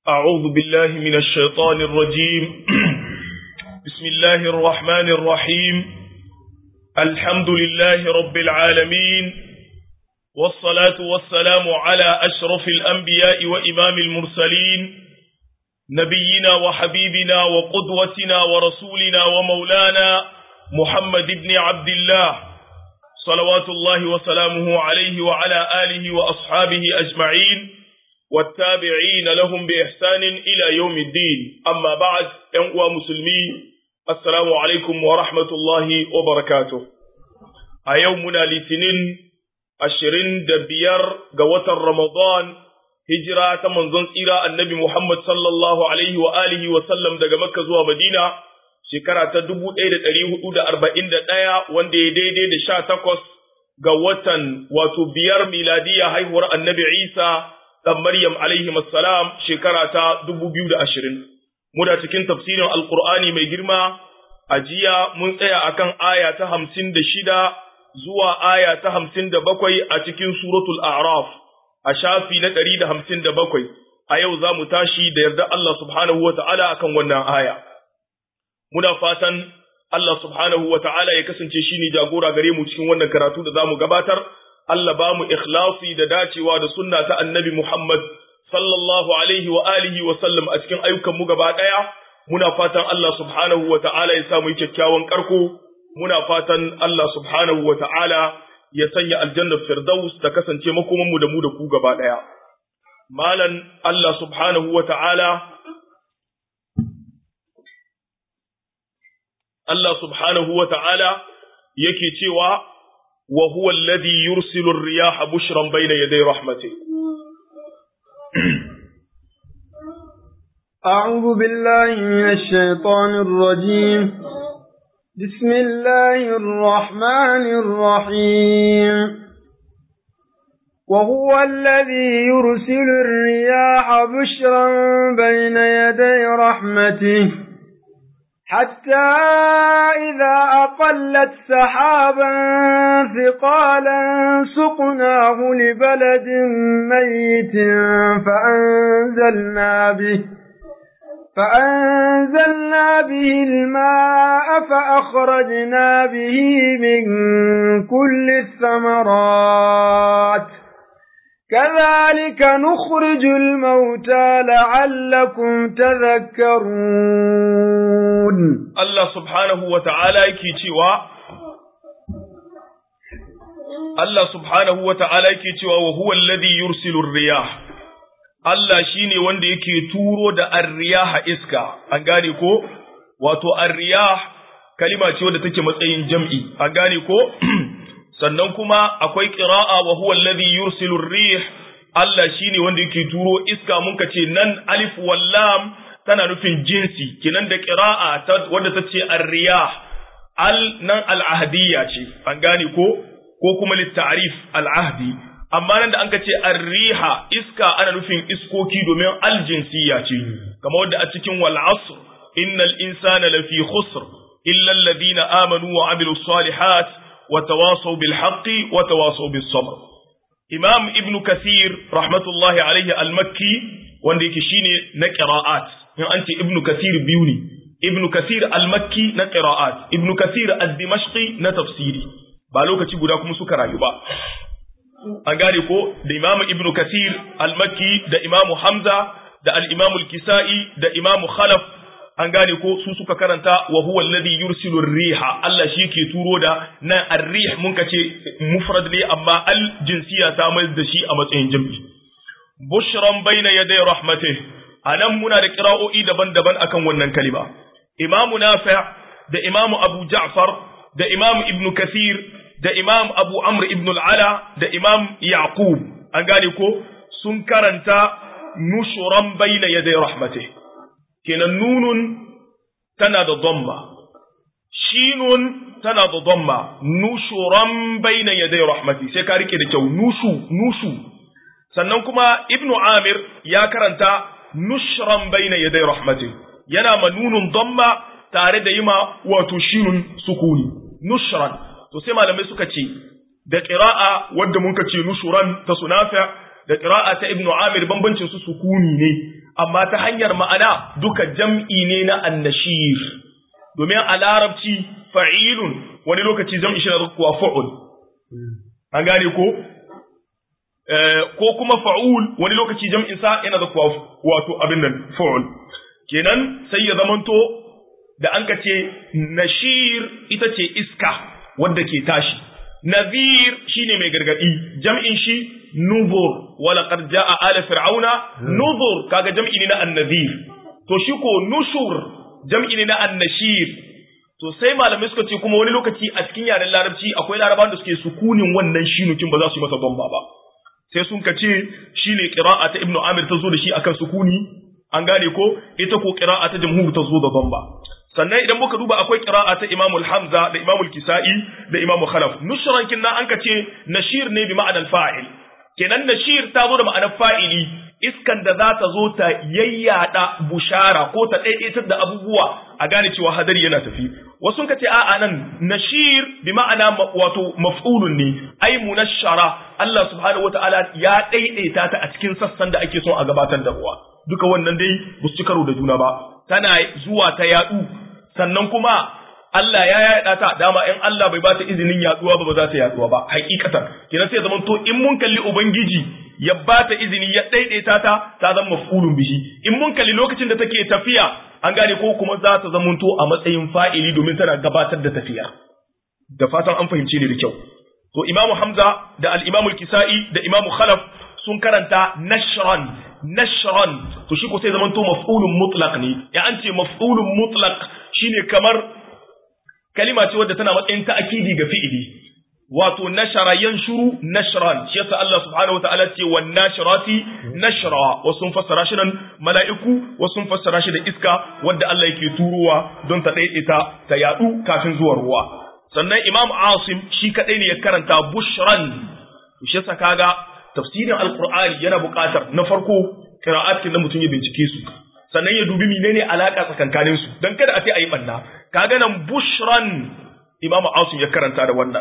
أعوذ بالله من الشيطان الرجيم بسم الله الرحمن الرحيم الحمد لله رب العالمين والصلاة والسلام على أشرف الأنبياء وإمام المرسلين نبينا وحبيبنا وقدوتنا ورسولنا ومولانا محمد بن عبد الله صلوات الله وسلامه عليه وعلى آله وأصحابه أجمعين والتابعين لهم بإحسان إلى يوم الدين أما بعد أنقوى مسلمين السلام عليكم ورحمة الله وبركاته أيومنا لتنين أشرين دبير قوة رمضان هجرة منظن إلى النبي محمد صلى الله عليه وآله وسلم دقى مكة زوى مدينة shekara ta dubu ɗaya da ɗari hudu da arba'in da ɗaya wanda ya daidai da sha takwas ga watan wato biyar miladiya haihuwar annabi Isa ɗan Maryam alaihi salam shekara ta dubu biyu da ashirin. Muna cikin tafsirin Alƙur'ani mai girma a jiya mun tsaya akan aya ta hamsin da shida zuwa aya ta hamsin da bakwai a cikin suratul A'raf a shafi na ɗari da hamsin da bakwai. A yau za mu tashi da yarda Allah subhanahu wa ta'ala akan wannan aya. muna fatan Allah subhanahu wa ta'ala ya kasance shi ne jagora gare mu cikin wannan karatu da za mu gabatar, Allah ba mu ikhlasi da dacewa da sunna ta annabi Muhammad sallallahu alaihi wa alihi wa sallam a cikin ayyukanmu gaba ɗaya, muna fatan Allah subhanahu wa ta'ala ya samu kyakkyawan karko, muna fatan Allah subhanahu wa ta'ala ya sanya aljannar Firdaus ta kasance makomanmu da mu da ku gaba ɗaya. Malan Allah subhanahu wa ta'ala Allah subhanahu wa ta'ala yake cewa, wa huwa alladhi yursilu riyaha bushran bayna yaday rahmati. أعوذ بالله من الشيطان الرجيم بسم الله الرحمن الرحيم وهو الذي يرسل الرياح بشرا بين يدي رحمته حتى إذا أقلت سحابا ثقالا سقناه لبلد ميت فأنزلنا به فأنزلنا به الماء فأخرجنا به من كل الثمرات كذلك نخرج الموتى لعلكم تذكرون الله سبحانه وتعالى yake cewa Allah subhanahu wa ta'ala yake cewa wa huwa alladhi yursilu ar-riyah Allah shine wanda yake turo da ar-riyaha iska an gane ko wato ar-riyah kalima ce wadda take matsayin jam'i an gane ko sannan kuma akwai ƙira'a wa huwa alladhi yursilu rih Allah shine wanda yake turo iska mun ce nan alif wallam tana nufin jinsi kinan da ƙira'a wanda ta ce ar-riyah al nan al-ahdiyya ce an gane ko ko kuma litta'rif al-ahdi amma nan da anka ce ar-riha iska ana nufin iskoki domin al-jinsiyya ce kamar wanda a cikin wal asr innal insana lafi khusr illa alladhina amanu wa amilus salihat وتواصوا بالحق وتواصوا بالصبر إمام ابن كثير رحمة الله عليه المكي wanda shine na qira'at in an ce ibnu kathir biyu ne ibnu kathir al-makki na qira'at ibnu kathir ad-dimashqi na tafsiri ba lokaci guda kuma suka rayu ba an gane ko da imamu ibnu kathir al-makki da imamu hamza da al-imamu al-kisai da imamu khalaf an gane ko su suka karanta wa huwa alladhi yursilu riha Allah shi yake turo da nan ar-rih mun kace mufrad ne amma al jinsiya ta mai da shi a matsayin jam'i bushran bayna yaday rahmatih anan muna da qira'o'i daban-daban akan wannan kalima imamu nafi' da imamu abu ja'far da imamu ibnu kathir da imam abu amr ibn al-ala da imam yaqub an gane ko sun karanta nushuran bayna yaday rahmatih kenan nunun tana da dhamma shinun tana da dhamma nushuran bayna yaday rahmati sai ka rike da kyau nushu nushu sannan kuma ibnu amir ya karanta nushran bayna yaday rahmati yana ma nunun dhamma tare da yima wato shinun sukuni nushran to sai malamai suka ce da qira'a wanda mun ce nushuran ta sunafa da qira'a ta ibnu amir bambancin su sukuni ne amma ta hanyar ma'ana duka jam'i ne na annashir domin a larabci fa'ilun wani lokaci jam'i shi na kuwa fa'ul an gane ko ko kuma fa'ul wani lokaci jam'in sa yana da kuwa wato abin nan fa'ul kenan sai ya zamanto da an ka ce nashir ita ce iska wadda ke tashi Nazir shine mai gargadi jam'in shi nuzur wala qad jaa ala fir'auna nuzur kaga jam'i ne na annazir to shi ko nushur jam'i ne na annashir to sai malamai suka ce kuma wani lokaci a cikin yaren larabci akwai larabawan da suke sukunin wannan shinukin ba za su yi masa bamba ba sai sun ka ce shine qira'a ta ibnu amir ta zo da shi akan sukuni an gane ko ita ko qira'a ta jamhur ta zo da bamba sannan idan muka duba akwai qira'a ta Imam Hamza da Imam Kisa'i da Imam Khalaf nushran kinna an kace nashir ne bi ma'anar fa'il kenan nashir ta zo da ma'anar fa'ili iskan da za ta zo ta yayyada bushara ko ta daidaitar da abubuwa a gane cewa hadari yana tafi wasu ka ce a'a nan nashir bi ma'ana wato maf'ulun ne ai munashara Allah subhanahu wata'ala ya daidaita ta a cikin sassan da ake son a gabatar da ruwa duka wannan dai ba su ci karo da juna ba tana zuwa ta yadu sannan kuma Allah ya yaɗa ta dama in Allah bai bata izinin yaduwa ba ba za ta yaduwa ba hakikatan kenan sai zaman to in mun kalli ubangiji ya bata izini ya daidaita ta ta zama maf'ulun bihi in mun kalli lokacin da take tafiya an gane ko kuma za ta zama to a matsayin fa'ili domin tana gabatar da tafiya da fatan an fahimce ni da kyau to imamu hamza da al-imamu al-kisa'i da imamu khalaf sun karanta nashran nashran to shi ko sai zaman to maf'ulun mutlaq ne ya an ce maf'ulun mutlaq shine kamar kalima ce wadda tana matsayin ta'kidi ga fi'ili wato nashara yanshuru nashran shi yasa Allah subhanahu wataala ce wan nashirati nashra wasu sun fassara shi nan mala'iku wasu sun fassara shi da iska wadda Allah yake turowa don ta daidaita ta yadu kafin zuwa ruwa sannan Imam Asim shi kadai ne ya karanta bushran shi yasa kaga tafsirin alqur'ani yana buƙatar na farko qira'atin da mutum ya bincike su sannan ya dubi menene alaka tsakankanin su dan kada a ce ayi banna kaga nan bushran Imam Asim ya karanta da wannan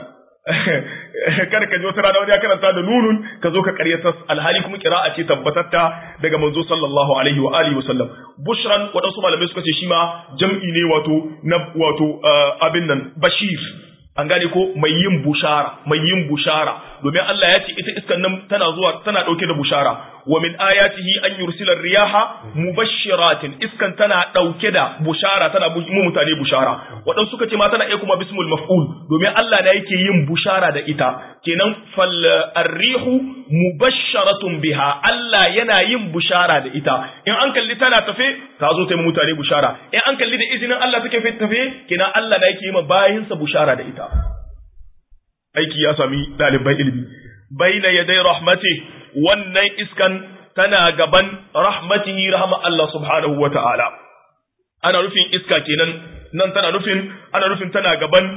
kada ka ji wata rana wani ya karanta da nunun ka zo ka karyata alhali kuma kira'a ce tabbatatta daga manzo sallallahu alaihi wa alihi wasallam bushran waɗansu malamai suka ce shi ma jam'i ne wato na wato abin nan bashir an gane ko mai yin bushara mai yin bushara domin Allah ya ce ita iskan nan tana zuwa tana dauke da bushara wa min ayatihi an yursila riyaha mubashshiratin iskan tana dauke da bushara tana mu mutane bushara wadan suka ce ma tana iya kuma bismul maf'ul domin Allah ne yake yin bushara da ita kenan fal arrihu mubashsharatun biha Allah yana yin bushara da ita in an kalli tana tafe ta zo ta yi mutane bushara in an kalli da izinin Allah take tafe kenan Allah ne yake yi ma bayinsa bushara da ita aiki ya sami ɗaliban ilimi baina yadai rahmati wannan iskan tana gaban rahmatihi rahama Allah subhanahu wa ta'ala ana nufin iska kenan nan tana nufin ana nufin tana gaban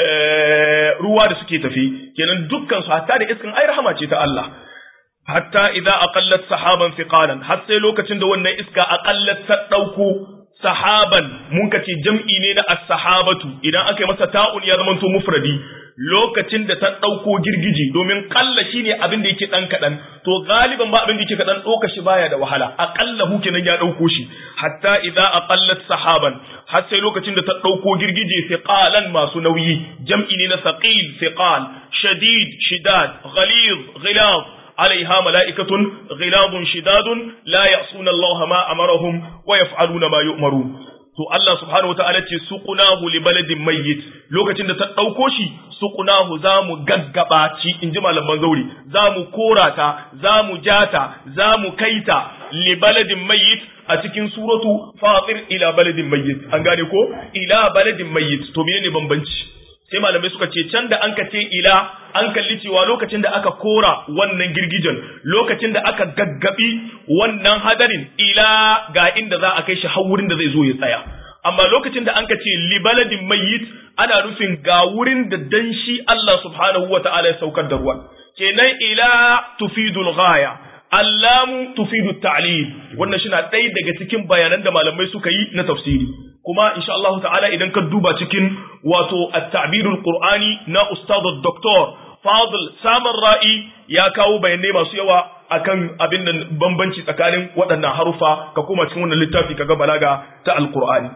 ruwa da suke tafi kenan dukkan su hatta da iskan ai rahama ce ta Allah hatta idza aqallat sahaban thiqalan har sai lokacin da wannan iska aqallat ta dauko sahaban mun kace jam'i ne na as-sahabatu idan aka yi masa ta'un ya zama to mufradi lokacin da ta ɗauko girgiji domin ƙalla shi ne abin da yake ɗan kaɗan to galiban ba abin da yake kaɗan ɗauka shi baya da wahala aƙalla hu kenan ya ɗauko shi hatta idza aqallat sahaban har sai lokacin da ta ɗauko girgije thiqalan masu nauyi jam'i ne na thaqil thiqal shadid shidad ghalid ghilaz عليها ملائكة غلاظ شداد لا يعصون الله ما أمرهم ويفعلون ما يؤمرون to Allah subhanahu wataala ce suqunahu li baladin mayyit lokacin da ta dauko shi suqunahu zamu gaggaba ci inji malaman zauri zamu korata zamu jata zamu kaita li baladin mayyit a cikin suratu fatir ila baladin mayyit an gane ko ila baladin mayyit to menene bambanci sai malamai suka ce can da an ka ce ila an kalli cewa lokacin da aka kora wannan girgijen lokacin da aka gaggabi wannan hadarin ila ga inda za a kai shi har wurin da zai zo ya tsaya amma lokacin da an ka ce libaladin mayyit ana nufin ga wurin da danshi Allah subhanahu wa ta'ala ya saukar da ruwan kenan ila tufidul ghaya allamu tufidu ta'lil wannan shi na ɗaya daga cikin bayanan da malamai suka yi na tafsiri kuma insha Allah ta'ala idan ka duba cikin wato at-ta'birul qur'ani na ustad doktor fadl samar ra'i ya kawo bayanai masu yawa akan abin nan bambanci tsakanin waɗannan harufa ka koma cikin wannan littafi kaga balaga ta alqur'ani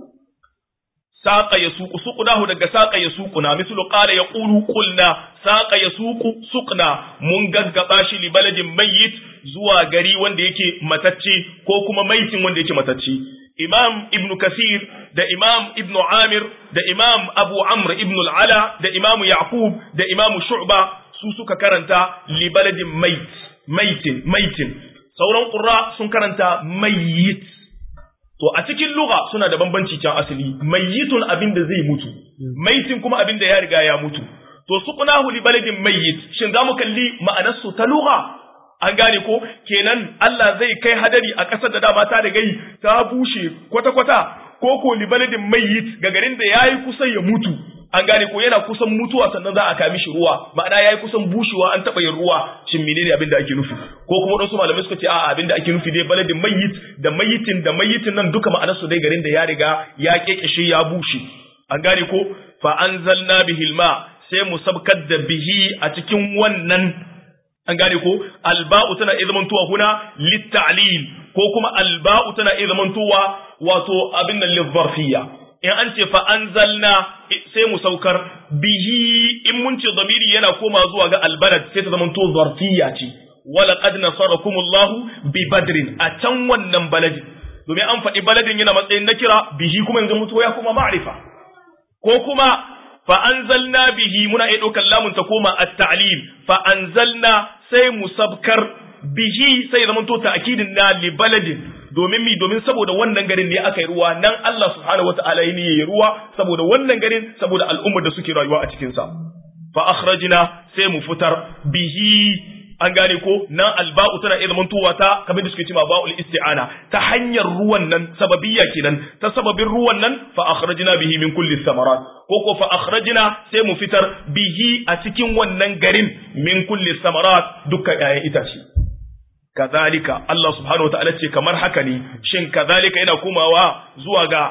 saqa yasuqu suqnahu daga saqa yasuquna mislu qala yaqulu qulna saqa yasuqu suqna mun gaggaba shi li baladin mayyit zuwa gari wanda yake matacce ko kuma maitin wanda yake matacce imam ibn kasir da imam ibn amir da imam abu amr ibn al-ala da imam yaqub da imam shu'ba su suka karanta li baladin mait maitin maitin sauran qurra sun karanta mayyit to a cikin lugha suna da bambanci can asali mayyitun abin da zai mutu maitin kuma abin da ya riga ya mutu to suqnahu li baladin mayyit shin zamu kalli ma'anar su ta lugha an gane ko kenan Allah zai kai hadari a ƙasar da dama ta da gai ta bushe kwata-kwata ko ko li baladin mayyit ga garin da yayi kusan ya mutu an gane ko yana kusan mutuwa sannan za a kami shi ruwa ma'ana yayi kusan bushewa an taba yin ruwa shin menene abin da ake nufi ko kuma wasu malamai suka ce a'a abin da ake nufi dai baladin mayyit da mayyitin da mayyitin nan duka ma'anar su dai garin da ya riga ya kekeshe ya bushe an gane ko fa anzalna bihil ma sai mu sabkar da bihi a cikin wannan an gane ko alba'u tana iya zamantowa huna litta'lil ko kuma alba'u tana iya zamantowa wato abin nan lizzarfiyya in an ce fa anzalna sai mu saukar bihi in mun ce zamiri yana koma zuwa ga albalad sai ta zamanto zarfiyya ce wala qad nasarakumullahu bi badrin a can wannan baladin domin an faɗi baladin yana matsayin nakira bihi kuma yanzu mutuwa ya kuma ma'rifa ko kuma fa anzalna bihi muna iya ɗaukar lamun ta koma at-ta'lil fa anzalna sai mu sabkar bihi sai zama to ta'kidin na li baladin domin mi domin saboda wannan garin ne aka yi ruwa nan Allah subhanahu wataala ya yi ruwa saboda wannan garin saboda al'ummar da suke rayuwa a cikin sa fa akhrajna sai mu fitar bihi an gane ko nan alba'u tana iya zamantowa ta kamar da suke cewa ba'ul isti'ana ta hanyar ruwan nan sababiyya kenan ta sababin ruwan nan fa akhrajna bihi min kulli thamarat ko ko fa akhrajna sai mu fitar bihi a cikin wannan garin min kulli thamarat dukkan 'ya'yan itace kazalika Allah subhanahu wataala ce kamar haka ne shin kazalika yana komawa zuwa ga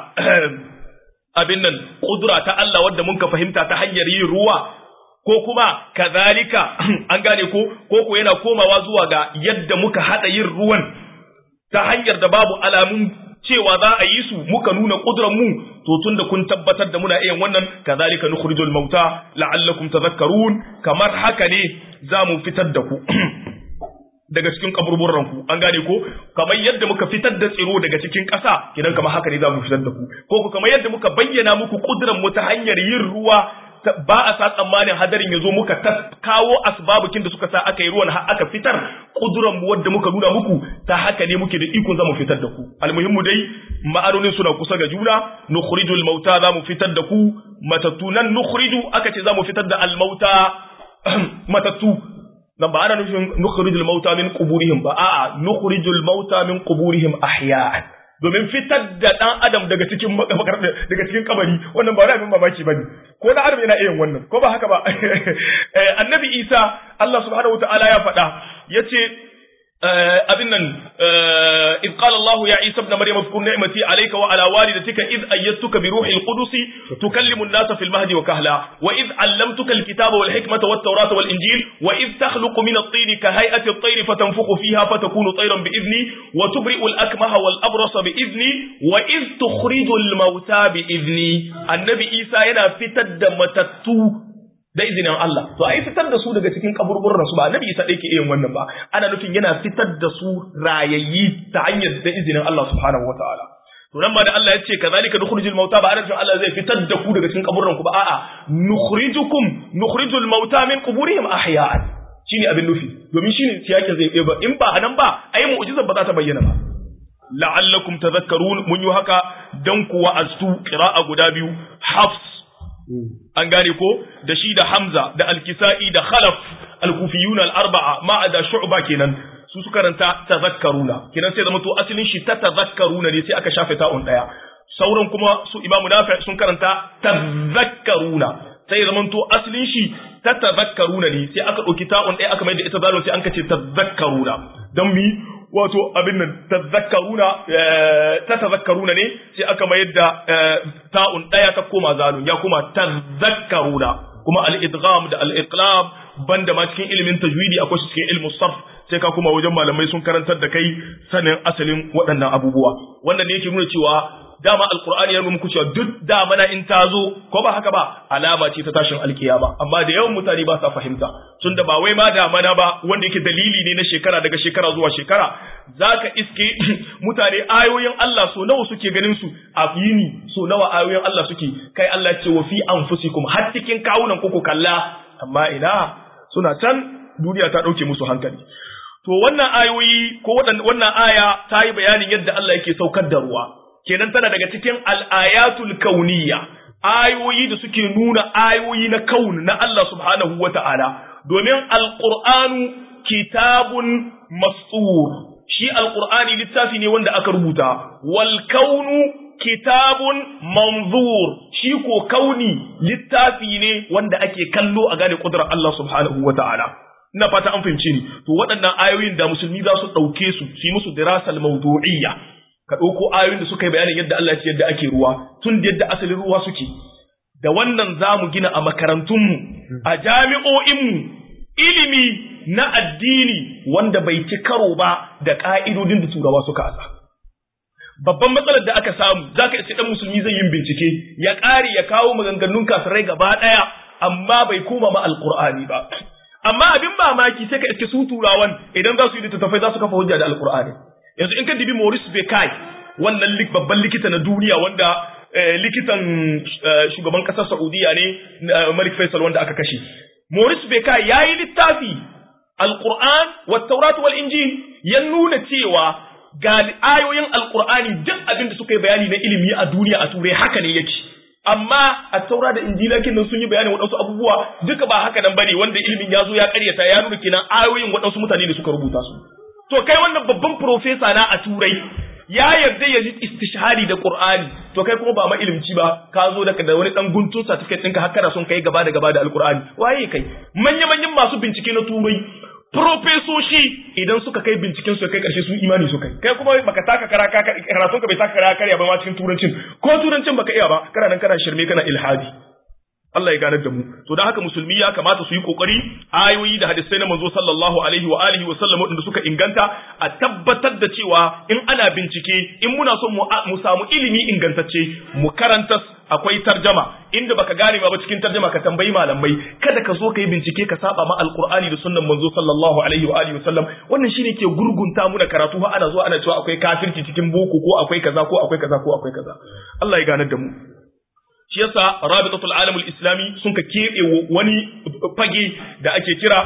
abin nan kudura ta Allah wadda mun ka fahimta ta hanyar yin ruwa ko kuma kazalika an gane ko ko ko yana komawa zuwa ga yadda muka hada yin ruwan ta hanyar da babu alamun cewa za a yi su muka nuna kudurar mu to tunda kun tabbatar da muna iya wannan kazalika nukhrijul mauta la'allakum tadhakkarun kamar haka ne za mu fitar da ku daga cikin kaburburan ku an gane ko kamar yadda muka fitar da tsiro daga cikin ƙasa kidan kamar haka ne za mu fitar da ku ko ku kamar yadda muka bayyana muku kudurar mu ta hanyar yin ruwa ba a sa tsammanin hadarin ya zo muka ta kawo asbabukin da suka sa aka yi ruwan har aka fitar kuduran mu wadda muka nuna muku ta haka ne muke da ikon za mu fitar da ku almuhimmu dai ma'anonin suna kusa ga juna nukhrijul mauta za mu fitar da ku matattu nan nukhriju aka ce za mu fitar da almauta matattu nan ba ana nufin nukhrijul mauta min quburihim ba a'a nukhrijul mauta min quburihim ahya'an domin fitar da dan adam daga cikin daga cikin kabari wannan ba wani abin mamaki bane ko da adam yana iya wannan ko ba haka ba annabi Isa Allah subhanahu wataala ya faɗa yace abin nan id qala Allah ya Isa ibn Maryam zkur ni'mati alayka wa ala walidatika id ayyatuka bi ruhil qudus tukallimu an-nasa fil mahdi wa kahla wa id 'allamtuka al-kitaba wal hikmata wat tawrata wal injil wa id takhluqu min at-tin ka hay'ati at-tayr fatanfukhu fiha fatakunu tayran bi idni wa tubri'u al-akmaha wal abrasa bi idni wa id tukhriju al-mauta bi idni annabi Isa yana fitar da matattu da izinin Allah to ai fitar da su daga cikin kaburburan su ba annabi Isa dai ke yin wannan ba ana nufin yana fitar da su rayayyi ta hanyar da izinin Allah subhanahu wataala to nan ba da Allah ya ce kazalika nukhrijul mauta ba ana nufin Allah zai fitar da ku daga cikin kaburburan ku ba a'a nukhrijukum nukhrijul mauta min quburihim ahya'an shine abin nufi domin shine siyakin zai ba in ba anan ba ai mu'jizar ba za ta bayyana ba la'allakum tadhakkarun mun yi haka dan ku wa'aztu qira'a guda biyu hafs an gane ko da shi da Hamza da Al-Kisa'i da Khalaf Al-Kufiyun al-arba'a ma da Shu'ba kenan su su karanta tazakkaruna kenan sai zama to asalin shi ta tazakkaruna ne sai aka shafe ta'un daya sauran kuma su Imam Nafi sun karanta tazakkaruna sai zama to asalin shi ta tazakkaruna ne sai aka dauki ta'un daya aka mai da ita zalun sai an kace tazakkaruna dan mi wato abin nan tazakkaruna ta tazakkaruna ne sai aka mayar da ta'un daya ta koma zalun ya kuma tazakkaruna kuma al-idgham da al-iqlab banda ma cikin ilimin tajwidi akwai shi cikin ilmin sarf sai ka kuma wajen malamai sun karantar da kai sanin asalin waɗannan abubuwa wannan ne yake nuna cewa dama alkur'ani ya nuna muku cewa duk damana in ta zo ko ba haka ba alama ce ta tashin alkiyama amma da yawan mutane ba sa fahimta tunda ba wai ma damana ba wanda yake dalili ne na shekara daga shekara zuwa shekara zaka iske mutane ayoyin Allah so nawa suke ganin su a yini so nawa ayoyin Allah suke kai Allah ce wa fi anfusikum har cikin kawunan ku kalla amma ina suna can duniya ta dauke musu hankali to wannan ayoyi ko wannan aya ta yi bayanin yadda Allah yake saukar da ruwa kenan tana daga cikin al'ayatul kauniya ayoyi da suke nuna ayoyi na kaun na Allah subhanahu wa ta'ala domin alƙur'anu kitabun mastur shi alƙur'ani littafi ne wanda aka rubuta wal kaunu kitabun manzur shi ko kauni littafi ne wanda ake kallo a gane ƙudurar Allah subhanahu wa ta'ala ina fata an fahimci ni to waɗannan ayoyin da musulmi za su ɗauke su su yi musu dirasal mawdu'iyya ka ɗauko ayoyin da suka yi bayanin yadda Allah ce yadda ake ruwa tun da yadda asalin ruwa suke da wannan za mu gina a makarantunmu a jami'o'inmu ilimi na addini wanda bai ci karo ba da ƙa'idodin da turawa suka asa babban matsalar da aka samu za ka ɗan musulmi zai yin bincike ya ƙare ya kawo maganganun kafirai gaba ɗaya amma bai koma ma alƙur'ani ba amma abin mamaki sai ka iske su turawan idan za su yi littattafai za su kafa hujja da alƙur'ani yanzu in ka dibi Maurice Bekai wannan babban likita na duniya wanda likitan shugaban kasar Saudiya ne Malik Faisal wanda aka kashe Maurice Bekai yayi littafi Al-Qur'an wa Taurat wal Injil ya nuna cewa ga ayoyin Al-Qur'ani duk abin da suka yi bayani na ilimi a duniya a turai haka ne yake amma a taura da injila kin sun yi bayanin waɗansu abubuwa duka ba haka nan bane wanda ilimin ya zo ya ƙaryata ya nuna kenan ayoyin waɗansu mutane da suka rubuta su to kai wannan babban profesa na a turai ya yarda ya ji istishhari da qur'ani to kai kuma ba ma ilimci ba ka zo daga da wani dan guntun certificate ɗinka har kana son kai gaba da gaba da alqur'ani waye kai manya manyan masu bincike na turai profesoshi idan suka kai binciken su kai karshe su imani su kai kai kuma baka taka kara karatun ka bai taka kara karya ba ma cikin turancin ko turancin baka iya ba kana nan kana shirme kana ilhadi Allah ya ganar da mu to dan haka musulmi ya kamata su yi kokari ayoyi da hadisai na manzo sallallahu alaihi wa alihi wa sallam wadanda suka inganta a tabbatar da cewa in ana bincike in muna son mu samu ilimi ingantacce mu karanta akwai tarjama inda baka gane ba cikin tarjama ka tambayi malamai kada ka zo ka yi bincike ka saba ma alqur'ani da sunnan manzo sallallahu alaihi wa alihi wa sallam wannan shine ke gurgunta mu da karatu ha ana zuwa ana cewa akwai kafirci cikin boko ko akwai kaza ko akwai kaza ko akwai kaza Allah ya ganar da mu shi yasa rabitatul alamul islami sun ka keɓe wani fage da ake kira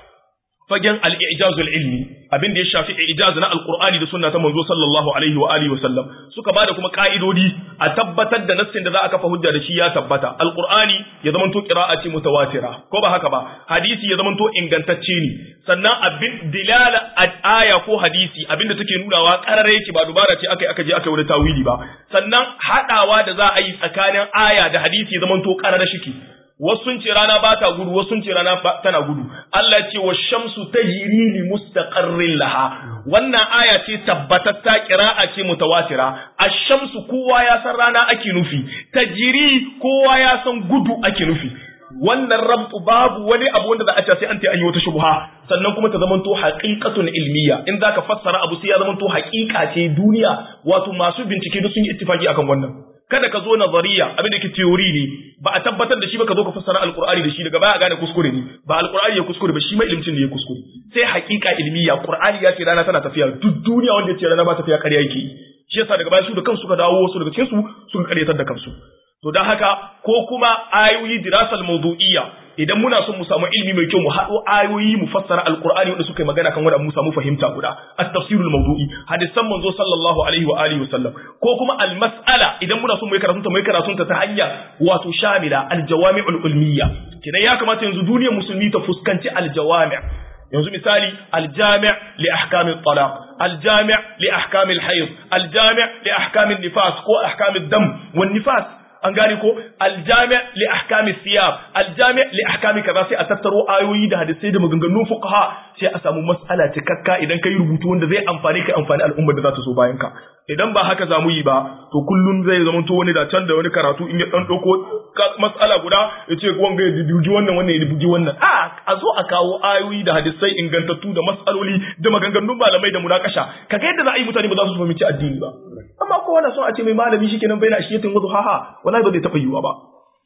fagen al-i'jazul ilmi abin da ya shafi i'jaz na alqur'ani da sunna ta manzo sallallahu alaihi wa alihi wa sallam suka bada kuma ka'idodi a tabbatar da nassin da za a kafa hujja da shi ya tabbata alqur'ani ya zamanto qira'a ce mutawatira ko ba haka ba hadisi ya zamanto ingantacce ne sannan abin dilala aya ko hadisi abinda take nunawa karare yake ba dubara ce aka aka je aka yi wani tawili ba sannan hadawa da za a yi tsakanin aya da hadisi ya zamanto karare shiki wasu sun ce rana ba ta gudu wasu sun ce rana tana gudu Allah ce wa shamsu tajri li mustaqarrin laha wannan aya ce tabbatatta qira'a ce mutawatira ash-shamsu kowa ya san rana ake nufi tajri kowa ya san gudu ake nufi wannan rabtu babu wani abu wanda za a ce sai an ta an yi wata shubha sannan kuma ta zamanto haqiqatun ilmiya in zaka fassara abu sai ya zamanto haqiqa ce duniya wato masu bincike duk sun yi ittifaki akan wannan kada ka zo nazariya abin da ke theory ne ba a tabbatar da shi ba ka zo ka fassara alqur'ani da shi daga baya a gane kuskure ne ba alqur'ani ya kuskure ba shi mai ilimcin ne ya kuskure sai haqiqa ilmiya qur'ani ya ce rana tana tafiya duk duniya wanda ya ce rana ba tafiya ƙarya yake shi yasa daga baya su da kansu suka dawo wasu daga cikin su suka ƙaryatar da kansu to don haka ko kuma ayoyi dirasal mawdu'iyya idan muna son mu samu ilimi mai kyau mu haɗo ayoyi mu fassara alqur'ani wanda suka yi magana kan wanda mu samu fahimta guda at-tafsirul mawdu'i hadisan manzo sallallahu alaihi wa alihi wasallam ko kuma al-mas'ala idan muna son mu yi karatun ta mu yi karatun ta ta hanya wato shamila al-jawami'ul ulmiyya kidan ya kamata yanzu duniyar musulmi ta fuskanci al-jawami' yanzu misali aljami' li ahkamit talaq aljami' li ahkamil hayd aljami' li ahkamil nifas ko ahkamid dam wan nifas an gane ko aljami li ahkami siyab aljami li ahkami kaza sai a tattaro ayoyi da hadisai da maganganun fuqaha sai a samu mas'ala cikakka idan kai rubutu wanda zai amfani kai amfani al'ummar da za ta so bayan ka idan ba haka zamu yi ba to kullun zai zama to wani da can da wani karatu in ya dan dauko mas'ala guda ya ce wanga ya bugi wannan wannan ya bugi wannan a a zo a kawo ayoyi da hadisai ingantattu da mas'aloli da maganganun malamai da munakasha kaga yadda za a yi mutane ba za su fahimci addini ba amma ko wanda son a ce mai malami shikenan bai na ashiyatin wazu haha wallahi ba zai taɓa yiwuwa ba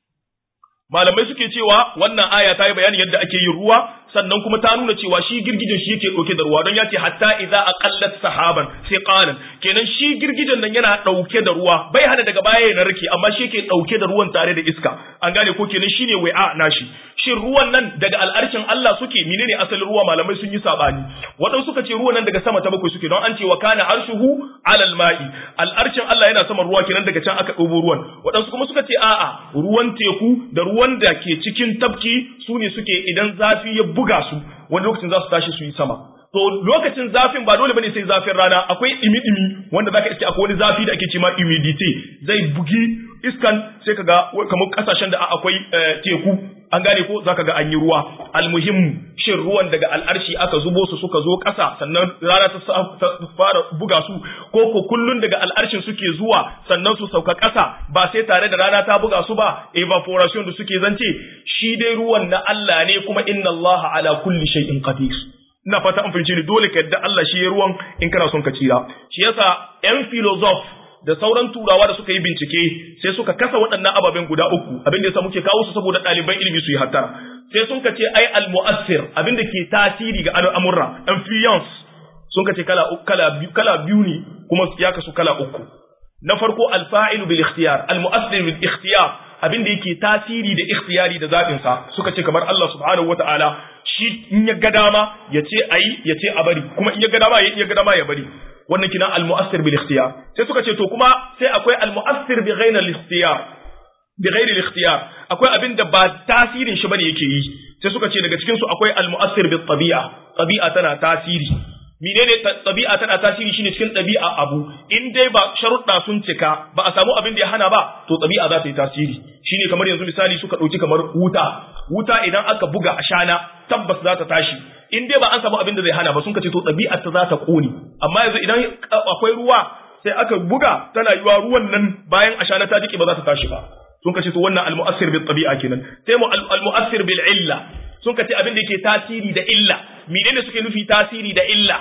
malamai suke cewa wannan aya ta yi bayanin yadda ake yin ruwa sannan kuma ta nuna cewa shi girgijen shi yake ɗauke da ruwa don ya ce hatta idza aqallat sahaban sai qalan kenan shi girgijen nan yana ɗauke da ruwa bai hana daga baya ya narke amma shi yake ɗauke da ruwan tare da iska an gane ko kenan shine wai'a nashi shin ruwan nan daga al'arshin Allah suke menene asalin ruwa malamai sun yi sabani waɗansu suka ce ruwan nan daga sama ta bakwai suke don an ce wa kana arshuhu alal ma'i al'arshin Allah yana sama ruwa kenan daga can aka ɗobo ruwan waɗansu kuma suka ce a'a ruwan teku da ruwan da ke cikin tafki su ne suke idan zafi ya buga su wani lokacin za su tashi su yi sama to lokacin zafin ba dole bane sai zafin rana akwai dimi-dimi wanda zaka iske akwai wani zafi da ake cewa humidity zai bugi iskan sai kaga kamar kasashen da akwai teku an gane ko zaka ga an yi ruwa almuhim shin ruwan daga al'arshi aka zubo su suka zo ƙasa sannan rana ta fara buga su ko ko kullun daga al'arshin suke zuwa sannan su sauka ƙasa ba sai tare da rana ta buga su ba evaporation da suke zance shi dai ruwan na Allah ne kuma inna Allah ala kulli shay'in qadir ina fata an fahimce ni dole ka yadda Allah shi ya ruwan in kana son ka tsira shi yasa yan philosoph da sauran turawa da suka yi bincike sai suka kasa waɗannan ababen guda uku abin da yasa muke kawo su saboda ɗaliban ilimi su yi hattara sai sun kace ai al-mu'assir abin da ke tasiri ga al'amurra influence sun kace kala kala biyu kala biyu ne kuma ya kasu kala uku na farko al-fa'il bil ikhtiyar al-mu'assir bil ikhtiyar abin da yake tasiri da ikhtiyari da zabin sa suka ce kamar Allah subhanahu wata'ala shi in ya ga dama ya ce ayi ya ce a bari kuma in ya ga dama ya ga dama ya bari wannan kina al-mu'assir bil ikhtiyar sai suka ce to kuma sai akwai al-mu'assir bi ghayri al-ikhtiyar bi ghayri al-ikhtiyar akwai abin da ba tasirin shi bane yake yi sai suka ce daga cikin su akwai al-mu'assir bi tabi'a tabi'a tana tasiri menene tabi'a tana tasiri shine cikin tabi'a abu in dai ba sharuɗa sun cika ba a samu abin da ya hana ba to tabi'a za ta yi tasiri shine kamar yanzu misali suka ɗauki kamar wuta wuta idan aka buga a shana tabbas za ta tashi in dai ba an samu abin da zai hana ba sun kace to ɗabi'ar ta za ta ƙone amma yanzu idan akwai ruwa sai aka buga tana yiwa ruwan nan bayan ashana ta jike ba za ta tashi ba sun kace to wannan almu'assir bil tabi'a kenan sai mu almu'assir bil illa sun kace abin da yake tasiri da illa menene suke nufi tasiri da illa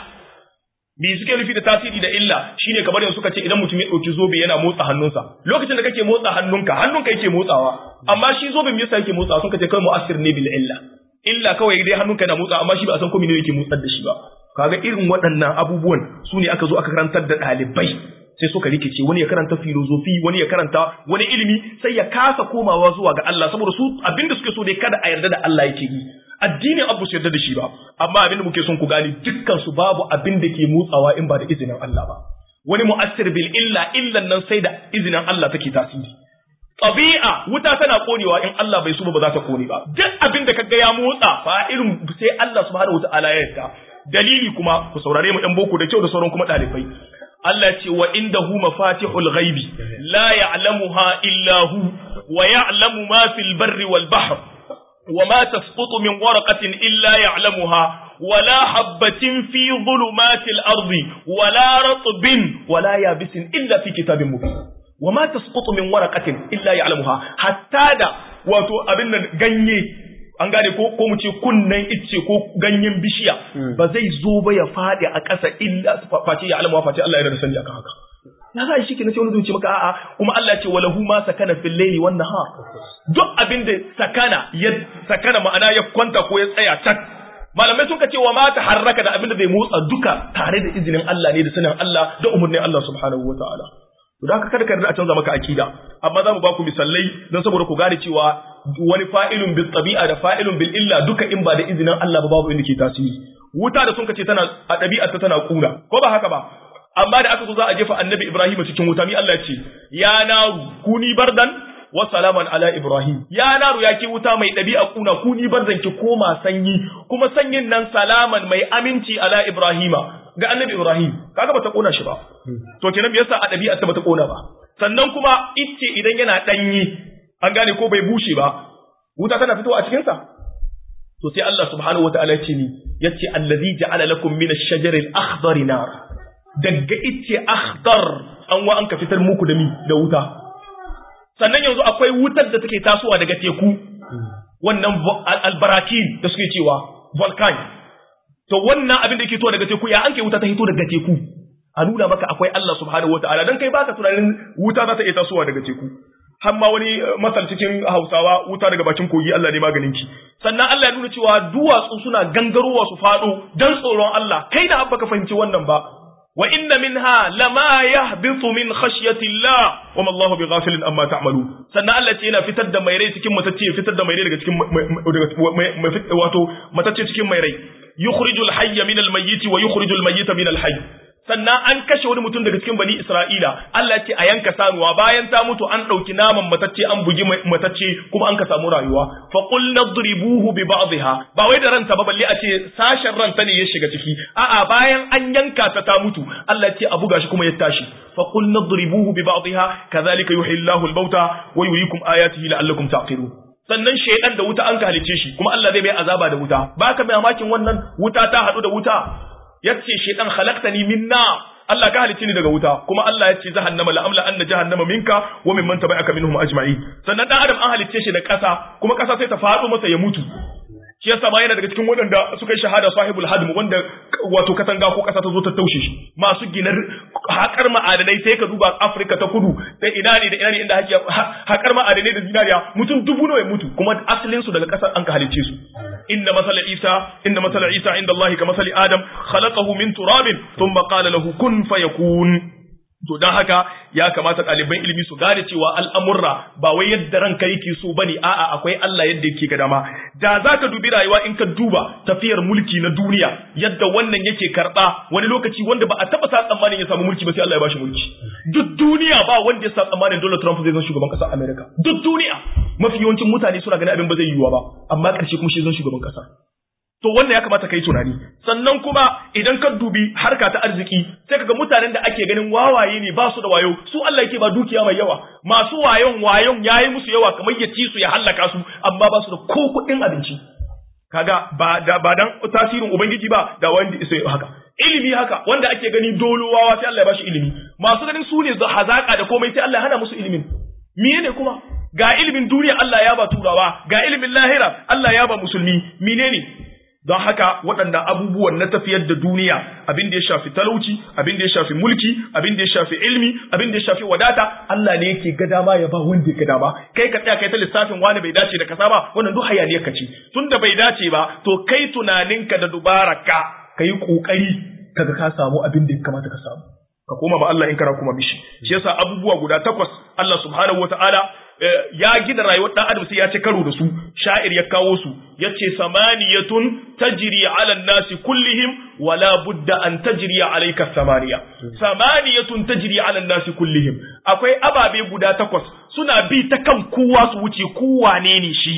me suke nufi da tasiri da illa shine kamar yanzu suka ce idan mutum ya dauki zobe yana motsa hannunsa lokacin da kake motsa hannunka hannunka yake motsawa amma shi zobe me yasa yake motsawa sun kace kai mu'assir ne bil illa illa kawai dai hannunka na motsa amma shi ba a san ko menene yake motsar da shi ba kaga irin waɗannan abubuwan su ne aka zo aka karantar da ɗalibai sai suka rikice wani ya karanta filozofi wani ya karanta wani ilimi sai ya kasa komawa zuwa ga Allah saboda su abinda suke so dai kada a yarda da Allah yake yi addinin abu su yarda da shi ba amma abinda muke son ku gane dukkan su babu abin da ke motsawa in ba da izinin Allah ba wani mu'assir bil illa illan nan sai da izinin Allah take tasiri Ɗabi'a wuta tana konewa in Allah bai so ba za ta kone ba. Duk abin da kaga ya motsa fa irin sai Allah subhanahu wata'ala ya yarda. Dalili kuma ku saurare mu ɗan boko da kyau da sauran kuma ɗalibai. Allah ce wa indahu mafatihul ghaibi la ya'lamuha illa hu wa ya'lamu ma fil barri wal bahr wa ma tasqutu min waraqatin illa ya'lamuha ولا حبة في ظلمات الأرض ولا رطب ولا يابس إلا في كتاب مبين wa ma tasqutu min waraqatin illa ya'lamuha hatta da wato abin nan ganye an gane ko ko mu ce kunnen icce ko ganyen bishiya ba zai zo ba ya fadi a ƙasa illa face ya alamuwa face Allah ya da sani akan haka ya za shi ke na sai wani zuci maka a'a kuma Allah ce walahu ma sakana fil layli wan nahar duk abin da sakana ya sakana ma'ana ya kwanta ko ya tsaya tak malamai sun ka ce wa ma ta harraka da abin da bai motsa duka tare da izinin Allah ne da sanin Allah da umurnin Allah subhanahu wataala to da kada ka a canza maka akida amma za mu ba ku misalai don saboda ku gane cewa wani fa'ilun bil tabi'a da fa'ilun bil illa duka in ba da izinin Allah ba babu inda ke tasiri wuta da sun kace tana a ɗabi'ar ta tana kuna ko ba haka ba amma da aka zo za a jefa annabi Ibrahim cikin wuta mi Allah ce ya naru kuni bardan wa salaman ala Ibrahim ya naru ya ke wuta mai ɗabi'a kuna kuni bardan ki koma sanyi kuma sanyin nan salaman mai aminci ala Ibrahima ga annabi Ibrahim kaga bata kona shi ba to kenan me yasa a ɗabi'ar ta bata kona ba sannan kuma icce idan yana danyi an gane ko bai bushe ba wuta tana fitowa a cikin sa to sai Allah subhanahu wataala ya ce ni yace allazi ja'ala lakum min ash-shajari al-akhdar nar daga icce akhdar an wa an ka fitar muku da mi da wuta sannan yanzu akwai wutar da take tasowa daga teku wannan albarakin da suke cewa volcan to wannan abin da yake to daga teku ya an kai wuta ta hito daga teku a nuna maka akwai Allah subhanahu wataala dan kai baka tunanin wuta za ta iya tasowa daga teku har ma wani masal cikin Hausawa wuta daga bakin kogi Allah ne maganin ki sannan Allah ya nuna cewa duwatsu suna gangarowa su fado dan tsoron Allah kai da abba ka fahimci wannan ba wa inna minha lama yahbitu min khashyati Allah wa ma Allahu bighafilin amma ta'malu sannan Allah ce yana fitar da mai rai cikin matacce fitar da mai rai daga cikin wato matacce cikin mai rai yukhrijul hayya min al-mayyit wa yukhrijul mayyita min al-hayy sannan an kashe wani mutum daga cikin bani Isra'ila Allah ce a yanka sanuwa bayan ta mutu an ɗauki naman matacce an bugi matacce kuma an ka samu rayuwa fa qul nadribuhu bi ba'dihha ba wai da ranta ba balle a ce sashen ranta ne ya shiga ciki a'a bayan an yanka ta ta mutu Allah ce a buga shi kuma ya tashi fa qul nadribuhu bi ba'dihha kadhalika yuhyi Allahu al-mauta wa yuriikum ayatihi la'allakum taqilun sannan shaidan da wuta an ka halice shi kuma Allah zai bai azaba da wuta baka mai mamakin wannan wuta ta hadu da wuta yace shaidan khalaqtani min nar Allah ka halice ni daga wuta kuma Allah ya ce jahannama la amla anna jahannama minka wa mimman tabi'aka minhum ajma'in sannan dan adam an halice shi da kasa kuma kasa sai ta faɗo masa ya mutu shi yasa ma yana daga cikin waɗanda suka yi shahada sahibul hadm wanda wato katanga ko kasa ta zo ta taushe shi masu ginar haƙar ma'adanai sai ka duba Afirka ta kudu da ina ne da ina ne inda hake haƙar ma'adanai da zinariya mutum dubu nawa ya mutu kuma asalin su daga ƙasar an ka halicce su inna masala isa inna masala isa inda Allah ka masali adam khalaqahu min turabin thumma qala lahu kun fayakun to don haka ya kamata ɗaliban ilimi su gane cewa al'amurra ba wai yadda ranka yake so ba ne a'a akwai Allah yadda yake ga dama da za ka dubi rayuwa in ka duba tafiyar mulki na duniya yadda wannan yake karɓa wani lokaci wanda ba a taɓa sa tsammanin ya samu mulki ba sai Allah ya bashi mulki duk duniya ba wanda ya sa tsammanin Donald Trump zai zama shugaban ƙasar America duk duniya mafi yawancin mutane suna ganin abin ba zai yiwuwa ba amma ƙarshe kuma shi zan shugaban ƙasa to wannan ya kamata kai tunani sannan kuma idan ka dubi harka ta arziki sai kaga mutanen da ake ganin wawaye ne ba su da wayo su Allah yake ba dukiya mai yawa masu wayon wayon yayi musu yawa kamar ya ci su ya hallaka su amma ba su da ko kuɗin abinci kaga ba da ba dan tasirin ubangiji ba da wanda sai haka ilimi haka wanda ake gani dolowawa sai Allah ya bashi ilimi masu ganin su ne hazaka da komai sai Allah ya hana musu ilimin menene kuma ga ilimin duniya Allah ya ba turawa ga ilimin lahira Allah ya ba musulmi menene don haka waɗannan abubuwan na tafiyar da duniya abin da ya shafi talauci abin da ya shafi mulki abin da ya shafi ilmi abin da ya shafi wadata Allah ne yake ga dama ya ba wanda ya ga dama kai ka tsaya kai ta lissafin wani bai dace da kasa ba wannan duk hayaniyar ka ce tunda bai dace ba to kai tunaninka da dubaraka ka yi kokari kaga ka samu abin da ya kamata ka samu ka koma ba Allah in kana kuma mishi shi yasa abubuwa guda takwas Allah subhanahu wataala ya gina rayuwar dan adam sai ya ci karo da su sha'ir ya kawo su yace samaniyatun tajri ala nasi kullihim wala budda an tajri alayka samaniya samaniyatun tajri ala nasi kullihim akwai ababe guda takwas suna bi ta kan kowa su wuce kowa ne ne shi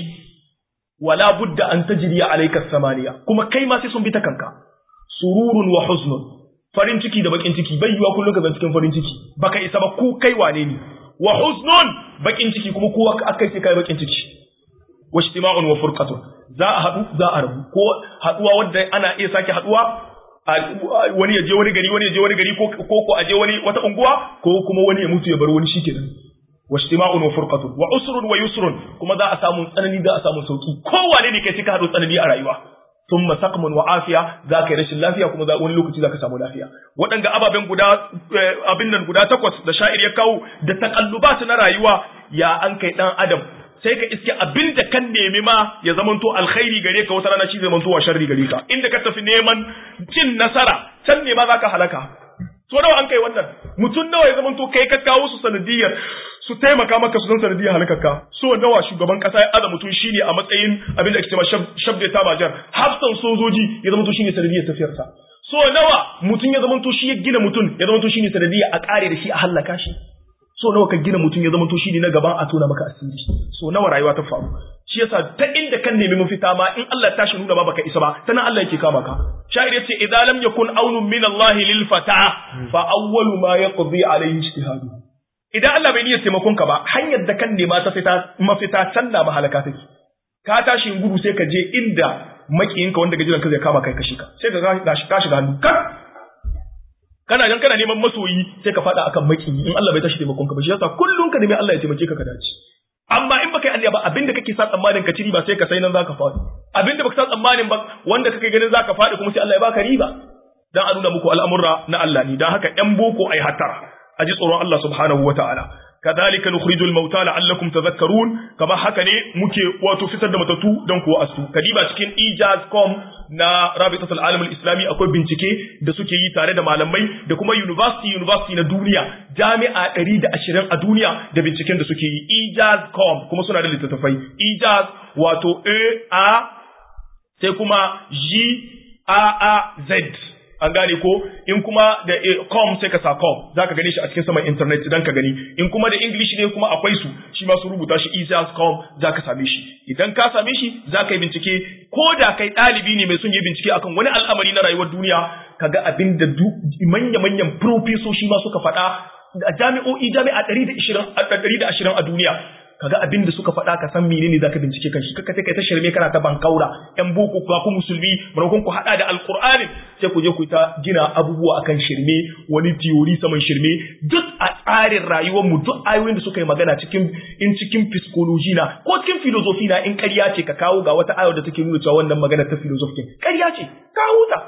wala budda an tajri alayka samaniya kuma kai ma sai sun bi ta kanka sururun wa huznun farin ciki da bakin ciki bai yiwa kullum ka zan cikin farin ciki baka isa ba ko kai wane ne wa huznun bakin ciki kuma kowa akai sai kai bakin ciki wa ijtima'un wa furqatun za a hadu za a rabu ko haduwa wanda ana iya sake haduwa wani ya je wani gari wani ya je wani gari ko ko a je wani wata unguwa ko kuma wani ya mutu ya bar wani shikenan wa ijtima'un wa furqatun wa usrun wa yusrun kuma za a samu tsanani za a samu sauki kowane ne kai sai ka hadu tsanani a rayuwa thumma saqmun wa afiya za ka yi rashin lafiya kuma wani lokaci za ka samu lafiya waɗanda ababen guda abin nan guda takwas da sha'ir ya kawo da takallubat na rayuwa ya an kai dan adam sai ka iske abin da kan nemi ma ya zamanto alkhairi gare ka wata rana shi zai zamanto wa sharri gare ka inda ka tafi neman cin nasara can ne ma za ka halaka so nawa an kai wannan mutum nawa ya zamanto kai ka kawo su sanadiyar su taimaka maka su san sanadiyar halakarka so nawa shugaban kasa ya aza mutum shine a matsayin abin da ake cewa shabda ta bajar hafsan sojoji ya zama to shine sanadiyar tafiyarsa so nawa mutum ya zama to shi ya gina mutum ya zama to shine sanadiyar a kare da shi a halaka shi so nawa ka gina mutum ya zama to shine na gaban a tona maka asiri so nawa rayuwa ta faru shi yasa ta inda kan nemi mafita ma in Allah ta shi nuna ba baka isa ba tana Allah yake kama ka sha'ir yace idza lam yakun aunun min Allah lil fata fa awwalu ma yaqdi alayhi ijtihadu idan Allah bai niyyar taimakon ka ba hanyar da kan nema ta fita mafita can na mahalaka take ka tashi gudu sai ka je inda makiyinka wanda gajiran ka zai kama kai kashi ka sai ka ka shiga hannu kan kana gan kana neman masoyi sai ka fada akan makiyi in Allah bai tashi taimakon ka ba shi yasa kullun ka nemi Allah ya taimake ka ka dace amma in baka yi Allah ba abinda kake sa tsammanin ka ci riba sai ka sai nan zaka faɗi abinda baka sa tsammanin ba wanda kake ganin zaka faɗi kuma sai Allah ya baka riba dan a nuna muku al'amurra na Allah ne dan haka ƴan boko ai hatara a ji tsoron Allah subhanahu wataala kadhalika nukhrijul mauta la'allakum tadhakkarun kama haka ne muke wato fitar da matatu dan kuwa asu kadiba cikin ijaz.com na rabitatul alam islami akwai bincike da suke yi tare da malamai da kuma university university na duniya jami'a 120 a duniya da binciken da suke yi ijaz.com kuma suna da littattafai ijaz wato a a sai kuma g a a z an gane ko in kuma da com sai ka sa com za ka gane shi a cikin saman internet idan ka gani in kuma da english ne kuma akwai su shi ma su rubuta shi com za ka same shi idan ka same shi za ka yi bincike ko da kai ɗalibi ne mai son yi bincike akan wani al'amari na rayuwar duniya ka ga abin da manya-manyan profesoshi ma suka faɗa a jami'o'i jami'a ɗari da ashirin a duniya kaga abin da suka faɗa ka san menene zaka bincike kan shi kaka sai kai ta shirme kana ta bankaura yan boko ku ku musulmi maimakon ku hada da alqur'ani sai ku je ku ta gina abubuwa akan shirme wani theory saman shirme duk a tsarin rayuwar mu duk ayoyin da suka yi magana cikin in cikin psychology na ko cikin philosophy na in ƙarya ce ka kawo ga wata ayar da take nuna cewa wannan magana ta philosophy ƙarya ce kawo ta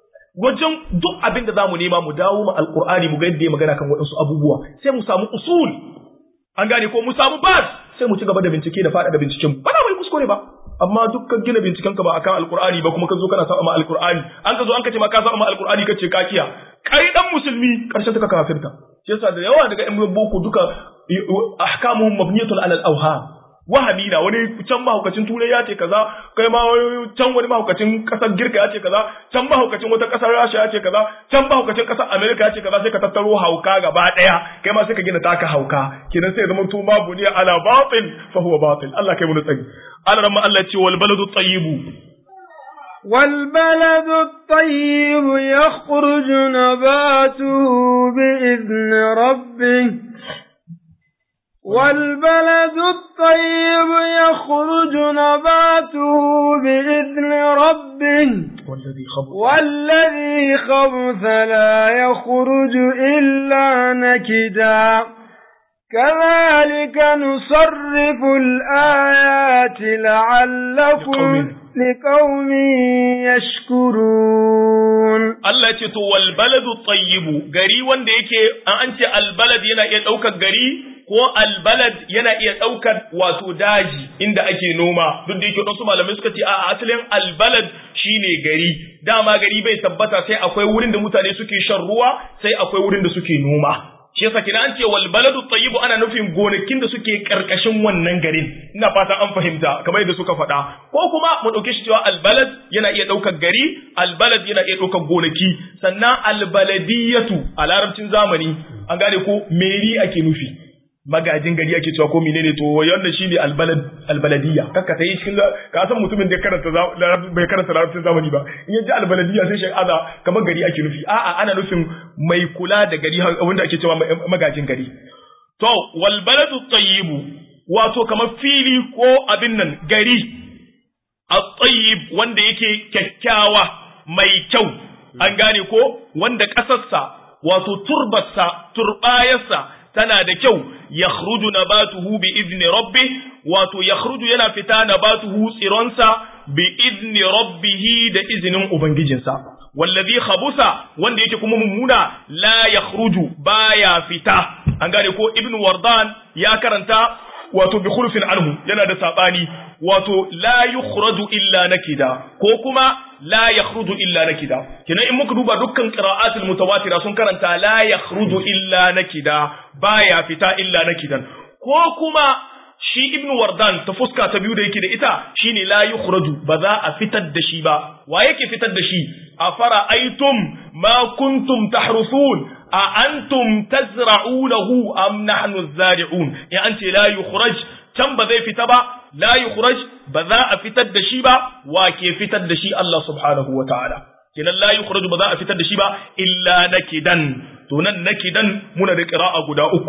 wajen duk abin da zamu nema mu dawo mu alqur'ani mu ga yadda ya magana kan waɗansu abubuwa sai mu samu usul an gane ko mu samu bas sai mu ci gaba da bincike da faɗaɗa binciken ba na mai kuskure ba amma dukkan gina binciken ka ba akan alkur'ani ba kuma ka zo kana saba ma alkur'ani an ka zo an ka ce ma ka saba ma alkur'ani kace ka kiya kai dan musulmi karshen ta ka kafirta shi yasa da yawa daga yan boko duka ahkamuhum mabniyatun ala al-awham wahami na wani can mahaukacin turai ya ce kaza kai ma can wani mahaukacin kasar girka ya ce kaza can mahaukacin wata kasar rasha ya ce kaza can mahaukacin kasar amerika ya ce kaza sai ka tattaro hauka gaba daya kai ma sai ka gina taka hauka kenan sai zama to babu ne ala batil fa huwa batil Allah kai mu tsari Allah ramma Allah ce wal baladu tayyibu والبلد الطيب يخرج نباته بإذن ربه والبلد الطيب يخرج نباته بإذن ربه والذي خبث والذي خبث لا يخرج إلا نكدا كذلك نصرف الآيات لعلكم لقوم يشكرون Allah ce to wal baladu tayyibu gari wanda yake an ce al balad yana iya daukar gari ko al balad yana iya daukar wato daji inda ake noma duk da yake wasu malamai suka ce a asalin al balad shine gari dama gari bai tabbata sai akwai wurin da mutane suke shan ruwa sai akwai wurin da suke noma shi yasa kina an ce wal baladu tayyibu ana nufin gonakin da suke karkashin wannan garin ina fata an fahimta kamar yadda suka faɗa ko kuma mu dauke shi cewa al balad yana iya daukar gari al balad yana iya daukar gonaki sannan al baladiyatu a larabcin zamani an gane ko meri ake nufi magajin gari ake cewa ko menene to wannan shine albalad albaladiyya kakka tayi cikin ka san mutumin da karanta bai karanta larabcin zamani ba in yaji albaladiyya sai shi aza kamar gari ake nufi a'a ana nufin mai kula da gari wanda ake cewa magajin gari to wal baladu tayyibu wato kamar fili ko abin nan gari at-tayyib wanda yake kyakkyawa mai kyau an gane ko wanda kasarsa wato turbarsa turbayarsa tana da kyau yakhruju nabatuhu bi idni rabbi wato yakhruju yana fita nabatuhu tsironsa bi idni rabbih da izinin ubangijinsa wallazi khabusa wanda yake kuma mummuna la yakhruju baya fita an gane ko ibnu wardan ya karanta wato bi khulfin anhu yana da sabani wato la yukhraju illa nakida ko kuma la yakhruju illa nakida kina in muka duba dukkan qira'atul mutawatira sun karanta la yakhruju illa nakida baya fita illa nakidan ko kuma shi ibnu wardan ta fuska ta biyu da yake da ita shine la yukhraju ba za a fitar da shi ba wa yake fitar da shi afara aitum ma kuntum tahrusun a antum tazra'unahu am nahnu zari'un ya an ce la yukhraj can ba zai fita ba la yukhraj ba za a fitar da shi ba wa ke fitar da shi Allah subhanahu wa ta'ala kenan la yukhraj ba za a fitar da shi ba illa nakidan to nan nakidan muna da qira'a guda uku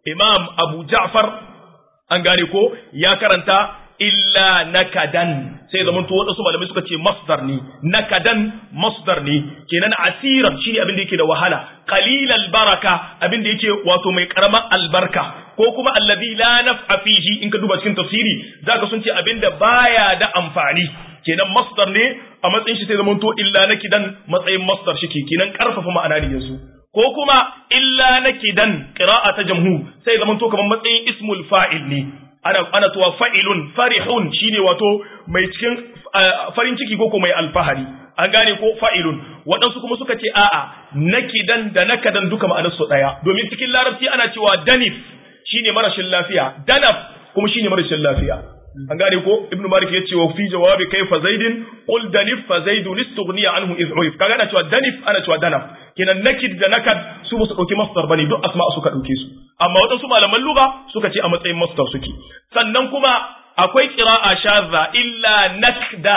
imam abu ja'far an gane ko ya karanta illa nakadan sai zaman to wadansu malamai suka ce masdar ne nakadan masdar ne kenan asiran shine abin da yake da wahala qalilal baraka abin da yake wato mai karamar albarka ko kuma allazi la naf'a fihi in ka duba cikin tafsiri zaka sun ce abin da baya da amfani kenan masdar ne a matsayin shi sai zaman to illa nakidan matsayin masdar shi kenan karfafa ma'ana ne yanzu ko kuma illa nakidan qira'a ta jamhur sai zaman to kamar matsayin ismul fa'il ne ana ana tuwa fa'ilun farihun shine wato mai cikin farin ciki ko mai alfahari an gane ko fa'ilun waɗansu kuma suka ce a'a nakidan da nakadan duka ma'anar su daya domin cikin larabci ana cewa danif shine marashin lafiya danaf kuma shine marashin lafiya an gane ko ibnu malik ya ce wa fi jawabi kaifa zaidin qul danif fa zaidun istughniya anhu iz urif kaga ana cewa danif ana cewa danaf kenan nakid da nakad su ba su dauki masdar bane duk asma suka dauke su amma wadansu malaman lugha suka ce a matsayin masdar suke sannan kuma akwai qira'a shadha illa nakda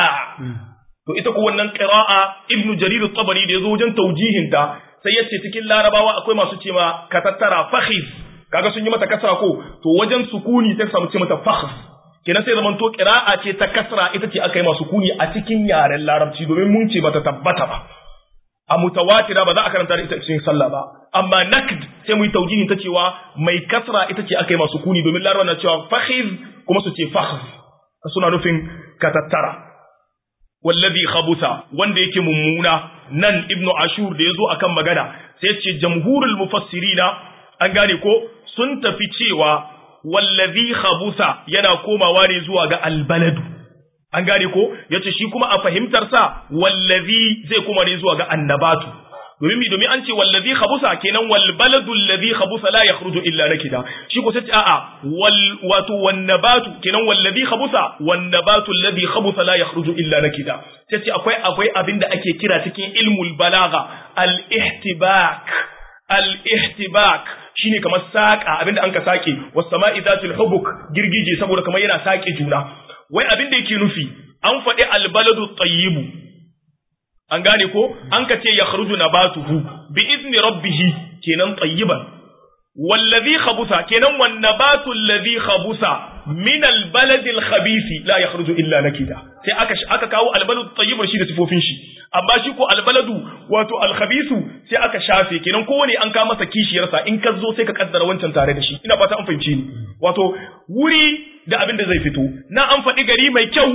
to ita ko wannan qira'a ibnu jarir at-tabari da yazo wajen taujihinta sai yace cikin larabawa akwai masu cewa ka tattara fakhiz kaga sun yi mata kasra ko to wajen sukuni sai samu ce mata fakhs kenan sai zaman to qira'a ce ta kasra ita ce aka yi masu kuni a cikin yaren larabci domin mun ce bata tabbata ba a mutawatira ba za a karanta da ita cikin sallah ba amma nakd sai mu yi taujihin ta cewa mai kasra ita ce aka yi masu kuni domin larabawa na cewa fakhiz kuma su ce fakhs suna nufin ka tattara wallazi khabusa wanda yake mummuna nan ibnu ashur da yazo akan magana sai ce jamhurul mufassirina an gane ko sun tafi cewa wallazi khabusa yana komawa ne zuwa ga albaladu an gane ko yace shi kuma a fahimtar sa wallazi zai koma ne zuwa ga annabatu domin mi domin an ce wallazi khabusa kenan wal baladu allazi khabusa la yakhruju illa nakida shi ko sai a'a wal wato wan nabatu kenan wallazi khabusa wan nabatu allazi khabusa la yakhruju illa nakida sai ce akwai akwai abinda ake kira cikin ilmul balagha al ihtibak al ihtibak shine kamar saka abinda an ka sake was sama'i zatul hubuk girgije saboda kamar yana sake juna wai abin da yake nufi an faɗi al baladu tayyibu an gane ko an ka ce ya kharuju nabatuhu bi izni rabbih kenan tayyiban wallazi khabusa kenan wan nabatu allazi khabusa min al balad al khabith la yakhruju illa nakida sai aka aka kawo al baladu tayyib shi da sifofin shi amma shi ko al baladu wato al khabith sai aka shafe kenan kowane an ka masa kishiyarsa in ka zo sai ka kaddara wancan tare da shi ina fata an fahimci ni wato wuri da abin da zai fito na an faɗi gari mai kyau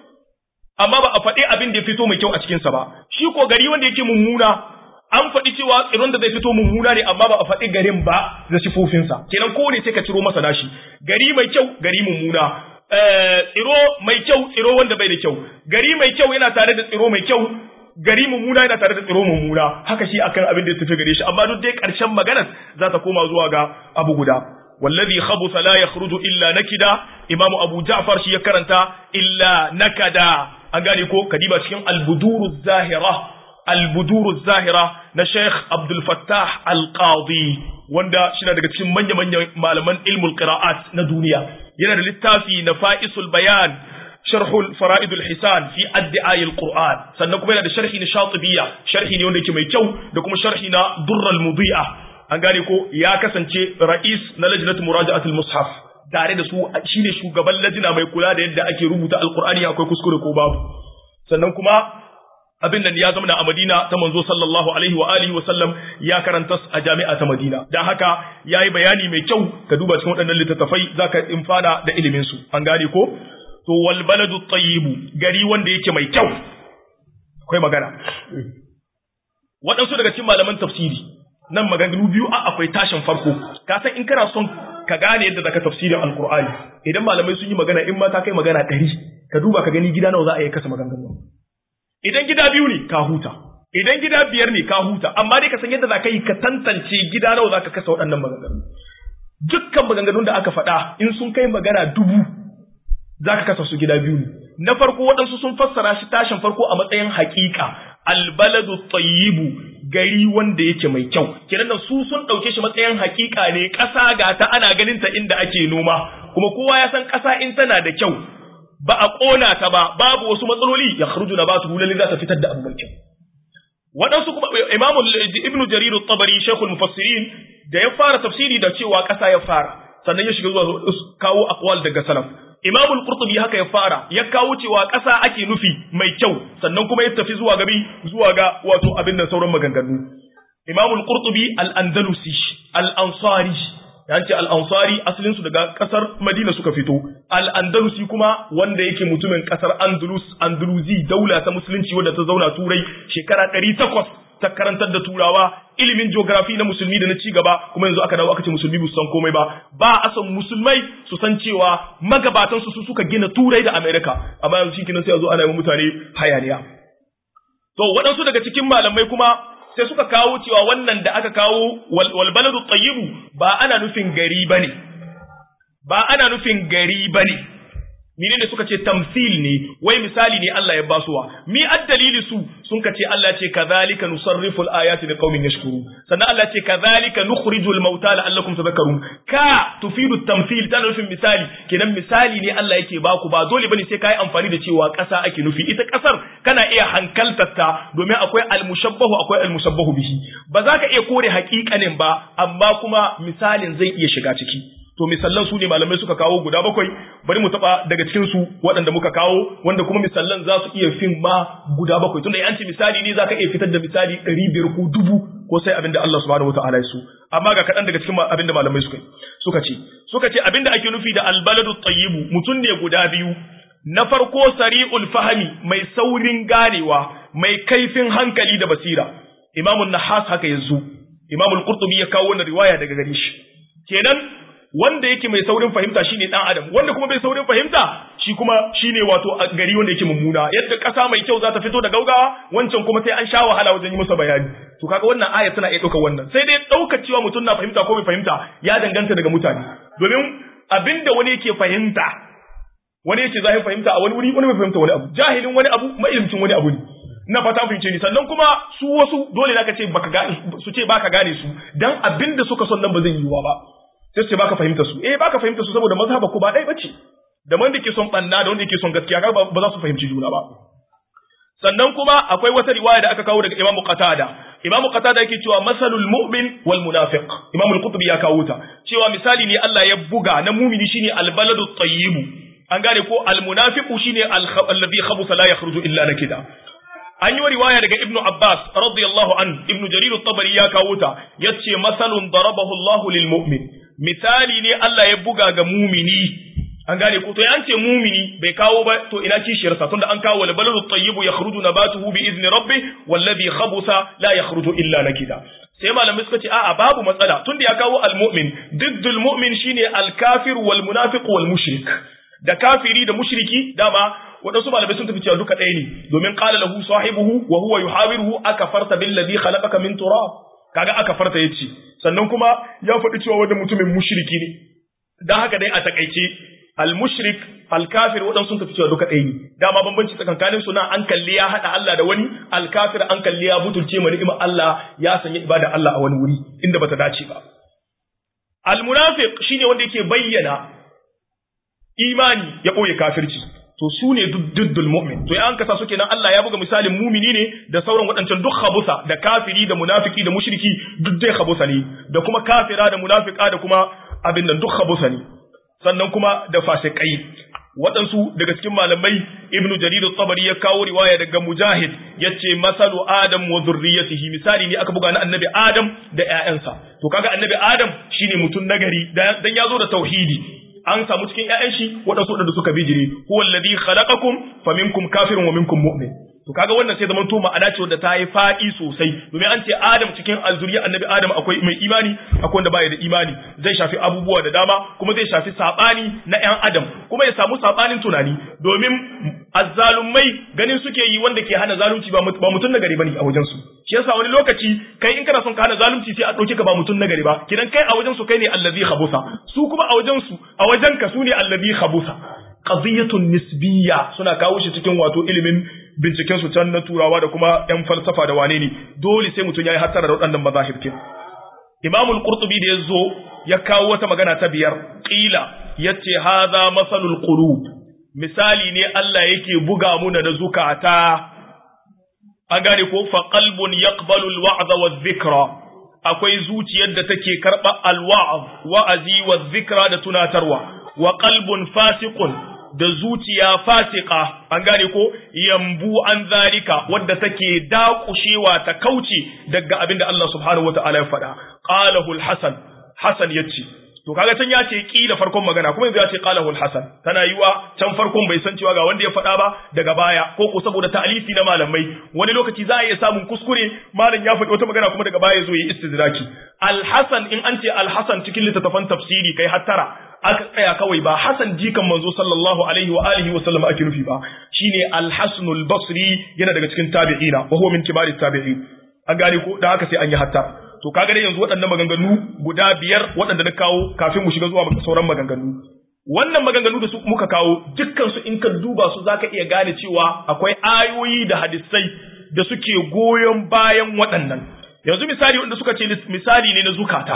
amma ba a faɗi abin da ya fito mai kyau a cikinsa ba shi ko gari wanda yake mummuna an faɗi cewa tsiron da zai fito mummuna ne amma ba a faɗi garin ba da sifofinsa kenan ko ne sai ka ciro masa nashi gari mai kyau gari mummuna tsiro mai kyau tsiro wanda bai da kyau gari mai kyau yana tare da tsiro mai kyau gari mummuna yana tare da tsiro mummuna haka shi akan abin da ya tafi gare shi amma duk dai ƙarshen maganar za ta koma zuwa ga abu guda والذي خبث لا يخرج إلا نكدا إمام أبو جعفر شي كرنتا إلا نكدا أغاني كو كديبا شكين البدور الزاهرة البدور الزاهرة نشيخ عبد الفتاح القاضي وندا شنا daga cikin manya manya malaman ilmul qira'at na duniya yana da littafi nafa'isul bayan sharh fara'id al-hisan fi adda'i al-qur'an sannan kuma yana da sharhi na shatibiyya sharhi ne wanda yake mai kyau da kuma sharhi na durr al-mudi'a an gane ko ya kasance ra'is na lajnat muraja'at al-mushaf tare da su shine shugaban lajina mai kula da yadda ake rubuta alqur'ani akwai kuskure ko babu sannan kuma abin nan ya zama a Madina ta manzo sallallahu alaihi wa alihi wa sallam ya karanta a jami'a ta Madina dan haka yayi bayani mai kyau ka duba cikin waɗannan littattafai zaka infana da ilimin su an gane ko to wal baladu tayyibu gari wanda yake mai kyau akwai magana waɗansu daga cikin malaman tafsiri nan maganganu biyu a akwai tashin farko ka san in kana son ka gane yadda zaka tafsirin alqur'ani idan malamai sun yi magana in ma ta kai magana ɗari ka duba ka gani gida nawa za a yi kasa maganganu idan gida biyu ne ka huta idan gida biyar ne ka huta amma dai ka san yadda zaka yi ka tantance gida nawa zaka kasa waɗannan maganganu dukkan maganganun da aka faɗa in sun kai magana dubu zaka kasa su gida biyu ne na farko waɗansu sun fassara shi tashin farko a matsayin haƙiƙa albaladu tayyibu gari wanda yake mai kyau kenan da su sun dauke shi matsayin hakika ne ƙasa ga ta ana ganin ta inda ake noma kuma kowa ya san ƙasa in tana da kyau ba a ƙona ta ba babu wasu matsaloli ya khruju na batu lalle za ta fitar da abu mai kyau waɗansu kuma imamu ibn jarir at-tabari shaykhul mufassirin da ya fara tafsiri da cewa ƙasa ya fara sannan ya shiga zuwa kawo aqwal daga salaf imamul qurtubi haka ya fara ya kawo cewa ƙasa ake nufi mai kyau sannan kuma ya tafi zuwa gabi zuwa ga wato abin da sauran maganganu imamul qurtubi al-andalusi al-ansari ya ce al-ansari asalin su daga kasar madina suka fito al-andalusi kuma wanda yake mutumin kasar andalus andalusi daula ta musulunci wadda ta zauna turai shekara 800 ta karantar da turawa ilimin geography na musulmi da na ci gaba kuma yanzu aka dawo aka ce musulmi ba su san komai ba ba a san musulmai su san cewa magabatan su suka gina turai da america amma yanzu shi sai a zo ana yi mutane hayaniya to waɗansu daga cikin malamai kuma sai suka kawo cewa wannan da aka kawo wal baladu tayyibu ba ana nufin gari bane ba ana nufin gari bane Mene ne suka ce tamsil ne wai misali ne Allah ya basuwa mi addalili su sun ka ce Allah ce kadhalika nusarrifu al-ayati liqaumin yashkurun sannan Allah ce kadhalika nukhrijul mauta la'allakum tadhakkarun ka tufidu tamsil tana nufin misali kenan misali ne Allah yake baku ba dole bane sai kai amfani da cewa ƙasa ake nufi ita ƙasar kana iya hankaltarta domin akwai al-mushabbahu akwai al-mushabbahu bihi ba za ka iya kore haƙiƙanin ba amma kuma misalin zai iya shiga ciki to misallan su ne malamai suka kawo guda bakwai bari mu taba daga cikin su waɗanda muka kawo wanda kuma misallan za su iya fin ma guda bakwai tunda an ce misali ne zaka iya fitar da misali ɗari biyar ko dubu ko sai abinda Allah subhanahu wataala ya so amma ga kaɗan daga cikin abinda malamai suka suka ce suka ce abinda ake nufi da albaladu tayyibu mutum ne guda biyu na farko sari'ul fahmi mai saurin ganewa mai kaifin hankali da basira imamun nahas haka yanzu imamul qurtubi ya kawo wannan riwaya daga gare shi kenan wanda yake mai saurin fahimta shine dan adam wanda kuma bai saurin fahimta shi kuma shine wato a gari wanda yake mummuna yadda kasa mai kyau za ta fito da gaugawa wancan kuma sai an sha wahala wajen yi masa bayani to kaga wannan aya tana iya ɗaukar wannan sai dai ɗaukar cewa mutum na fahimta ko bai fahimta ya danganta daga mutane domin abinda wani yake fahimta wani yake zai fahimta a wani wuri wani bai fahimta wani abu jahilin wani abu mailimcin wani abu ne ina fata fahimce ni sannan kuma su wasu dole zaka ce baka gane su ce baka gane su dan abinda suka son nan ba zai yiwa ba sai ce baka fahimta su eh baka fahimta su saboda mazhaba ko ba dai bace da wanda yake son banna da wanda yake son gaskiya ba za su fahimci juna ba sannan kuma akwai wata riwaya da aka kawo daga Imam Qatada Imam Qatada yake cewa masalul mu'min wal munafiq Imam al-Qurtubi ya kawo ta cewa misali ne Allah ya buga na mumini shine al-baladu tayyib an gane ko al-munafiqu shine alladhi khabutha la yakhruju illa nakida an yi riwaya daga ibnu abbas radiyallahu an ibnu jarir at-tabari ya kawo ta yace masalun darabahu Allahu lil mu'min misali ne Allah ya buga ga mumini an gane ko to ya ce mumini bai kawo ba to ina kishiyar sa tunda an kawo wal baladu tayyibu yakhruju nabatuhu bi izni rabbi wallazi khabutha la yakhruju illa nakida sai malamai suka ce a'a babu matsala tunda ya kawo al mu'min diddul mu'min shine al kafir wal munafiq wal mushrik da kafiri da mushriki dama waɗansu malamai sun tafi cewa duka ɗaya ne domin qala lahu sahibuhu wa huwa yuhawiruhu akafarta billadhi khalaqaka min turab kaga akafarta yace sannan kuma ya faɗi cewa wanda mutumin mushriki ne dan haka dai a takaice al-mushrik al-kafir waɗansu sun tafi cewa duka ɗaya ne dama bambanci tsakankanin su nan an kalli ya haɗa Allah da wani al-kafir an kalli ya butulce ma ni'imar Allah ya sanya ibada Allah a wani wuri inda bata dace ba al-munafiq shine wanda yake bayyana imani ya ɓoye kafirci to su ne duddul mu'min to an kasa su kenan Allah ya buga misalin mumini ne da sauran waɗancan duk khabusa da kafiri da munafiki da mushriki duk dai khabusa ne da kuma kafira da munafika da kuma abin nan duk khabusa ne sannan kuma da fasikai waɗansu daga cikin malamai ibnu jarir tabari ya kawo riwaya daga mujahid yace masalu adam wa zurriyatihi misali ne aka buga na annabi adam da ƴaƴansa to kaga annabi adam shine mutum nagari dan ya zo da tauhidi an samu cikin ƴaƴan shi waɗansu waɗanda suka bijire huwa alladhi khalaqakum faminkum kafirun wa minkum mu'min to kaga wannan sai zaman to ma'ana ce wanda ta yi faɗi sosai domin an ce Adam cikin alzuriya annabi Adam akwai mai imani akwai wanda baya da imani zai shafi abubuwa da dama kuma zai shafi sabani na ƴan Adam kuma ya samu sabanin tunani domin azzalumai ganin suke yi wanda ke hana zalunci ba mutum na gari bane a wajen su shi yasa wani lokaci kai in kana son ka hana zalunci sai a dauke ka ba mutum na gari ba kidan kai a wajen su kai ne allazi khabusa su kuma a wajen su a wajen ka su ne allazi khabusa qadiyatun nisbiyya suna kawo shi cikin wato ilimin binciken su can na turawa da kuma yan falsafa da wane ne dole sai mutum yayi hattara da waɗannan mazahib kin Imam al-Qurtubi da yazo ya kawo wata magana ta biyar qila yace hadha masalul qulub misali ne Allah yake buga muna da zukata an gane ko fa qalbun yaqbalu alwa'za wadh-dhikra akwai zuciyar da take karba alwa'z wa'azi wadh-dhikra da tunatarwa wa qalbun fasiqun da zuciya fasika an gane ko yambu an zalika wadda take dakushewa ta kauce daga abin da Allah subhanahu wataala ya faɗa qalahu al-hasan hasan yace to kaga can ya ce ki da farkon magana kuma yanzu ya ce qalahu al-hasan tana yiwa can farkon bai san cewa ga wanda ya faɗa ba daga baya ko ko saboda ta'alifi na malamai wani lokaci za a iya samun kuskure malam ya faɗi wata magana kuma daga baya zo yi istidraki al-hasan in an ce al-hasan cikin littattafan tafsiri kai hattara aka tsaya kawai ba Hassan jikan manzo sallallahu alaihi wa alihi wa sallam ake nufi ba shine al-Hasan al-Basri yana daga cikin tabi'ina wa huwa min kibarit tabi'in an gane ko da haka sai an yi hatta to kaga dai yanzu waɗannan maganganu guda biyar waɗanda na kawo kafin mu shiga zuwa sauran maganganu wannan maganganu da su muka kawo dukkan su in ka duba su zaka iya gane cewa akwai ayoyi da hadisai da suke goyon bayan waɗannan yanzu misali wanda suka ce misali ne na zukata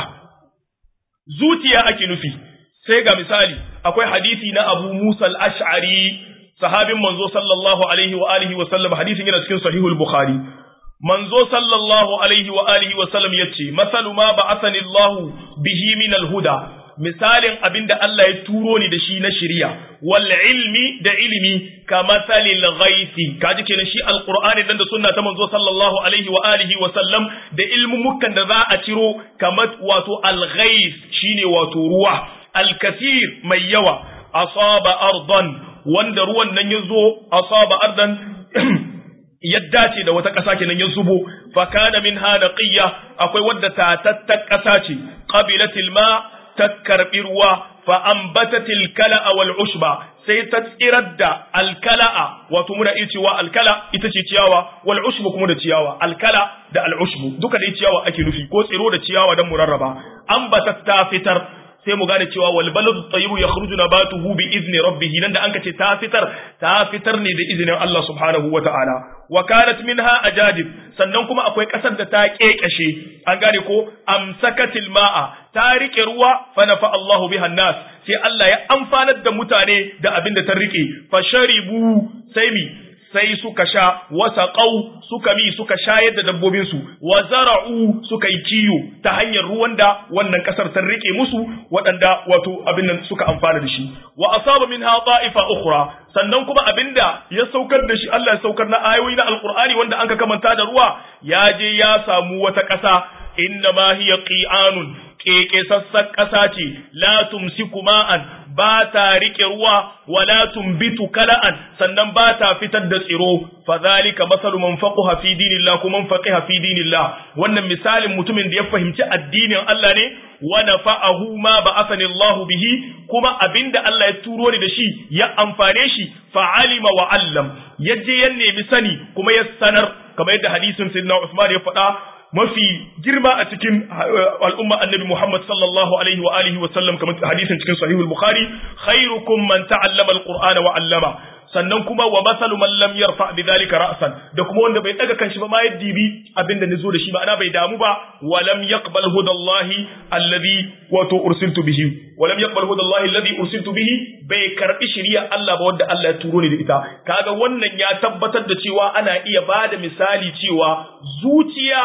zuciya ake nufi sai ga misali akwai hadisi na Abu Musa al-Ash'ari sahabin manzo sallallahu alaihi wa alihi wa sallam hadisin yana cikin sahihul Bukhari manzo sallallahu alaihi wa alihi wa sallam yace masalu ma ba'athani Allah bihi min al-huda misalin abinda Allah ya turo ni da shi na shari'a wal ilmi da ilimi ka masalil ghaithi kaji kenan shi alqur'ani dan da sunna ta manzo sallallahu alaihi wa alihi wa sallam da ilmumukan da za a ciro kamar wato al-ghaith shine wato ruwa alkasir mai yawa asaba ardan wanda ruwan nan ya zo asaba ardan ya dace da wata ƙasa kenan ya zubo fa kana min hanaqiyya akwai wadda tatattar ƙasa ce qabilatil ma ta karbi ruwa fa ambatatil kala'a wal ushba sai ta tsirar da alkala'a wato muna iya cewa alkala ita ce ciyawa wal ushbu kuma da ciyawa alkala da al ushbu duka dai ciyawa ake nufi ko tsiro da ciyawa dan murarraba ambatat ta fitar sai mu gane cewa wal baladu tayyibu yakhruju nabatuhu bi izni rabbih nan da anka ce ta fitar ta fitar ne da izinin Allah subhanahu wata'ala wa kanat minha ajadib sannan kuma akwai kasar da ta kekashe an gane ko amsakatil ma'a ta rike ruwa fa nafa Allahu biha nas sai Allah ya amfanar da mutane da abin da ta rike fa sharibu sai mi sai suka sha wasa ƙau suka mi suka shayar da dabbobinsu wa zara'u suka yi kiyo ta hanyar ruwan da wannan ƙasar ta rike musu waɗanda wato abin nan suka amfana da shi wa asaba minha ta'ifa ukhra sannan kuma abinda ya saukar da shi Allah ya saukar na ayoyi na alqur'ani wanda anka kamanta da ruwa ya je ya samu wata ƙasa inna ma hiya qi'anun keke sassan ƙasa ce la tumsiku ma'an ba ta riƙe ruwa wala tumbitu kala'an sannan ba ta fitar da tsiro fa zalika masalu man faqiha fi dinillah kuma man faqiha fi dinillah wannan misalin mutumin da ya fahimci addinin Allah ne wa nafa'ahu ma ba'athani Allah bihi kuma abinda Allah ya turo ni da shi ya amfane shi fa alima wa allam yaje ya nemi sani kuma ya sanar kamar yadda hadisin sayyidina Uthman ya faɗa mafi girma a cikin al'umma annabi Muhammad sallallahu alaihi wa alihi wa sallam kamar hadisin cikin sahihul bukhari khairukum man ta'allama alqur'ana wa 'allama sannan kuma wa masalu man lam yarfa bi dhalika ra'san da kuma wanda bai daga kanshi ba ma ya dibi abinda nazo da shi ma'ana bai damu ba wa lam yaqbal hudallahi alladhi wato ursiltu bihi wa lam yaqbal hudallahi alladhi ursiltu bihi bai karbi shari'a Allah ba wanda Allah ya turo ni da ita kaga wannan ya tabbatar da cewa ana iya bada misali cewa zuciya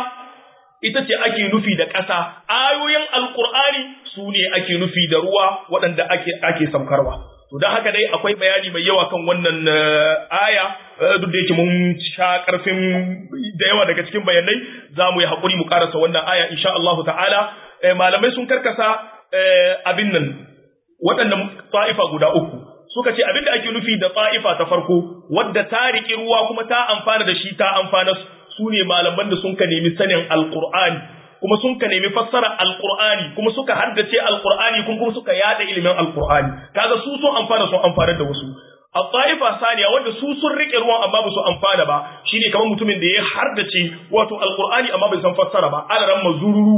ita ce ake nufi da ƙasa ayoyin alkur'ani su ne ake nufi da ruwa waɗanda ake ake saukarwa to don haka dai akwai bayani mai yawa kan wannan aya duk da yake mun sha ƙarfin da yawa daga cikin bayanai za mu yi haƙuri mu ƙarasa wannan aya insha Allah ta'ala malamai sun karkasa abin nan waɗannan ta'ifa guda uku suka ce abin da ake nufi da ta'ifa ta farko wadda ta riƙi ruwa kuma ta amfana da shi ta amfana su ne malaman da sun ka nemi sanin alkur'ani kuma sun ka nemi fassara alkur'ani kuma suka haddace alkur'ani kuma suka yada ilimin alkur'ani kaga su sun amfana sun amfana da wasu a ta'ifa saniya wanda su sun rike ruwan amma ba su amfana ba shine kamar mutumin da ya haddace wato alkur'ani amma bai san fassara ba alaran mazururu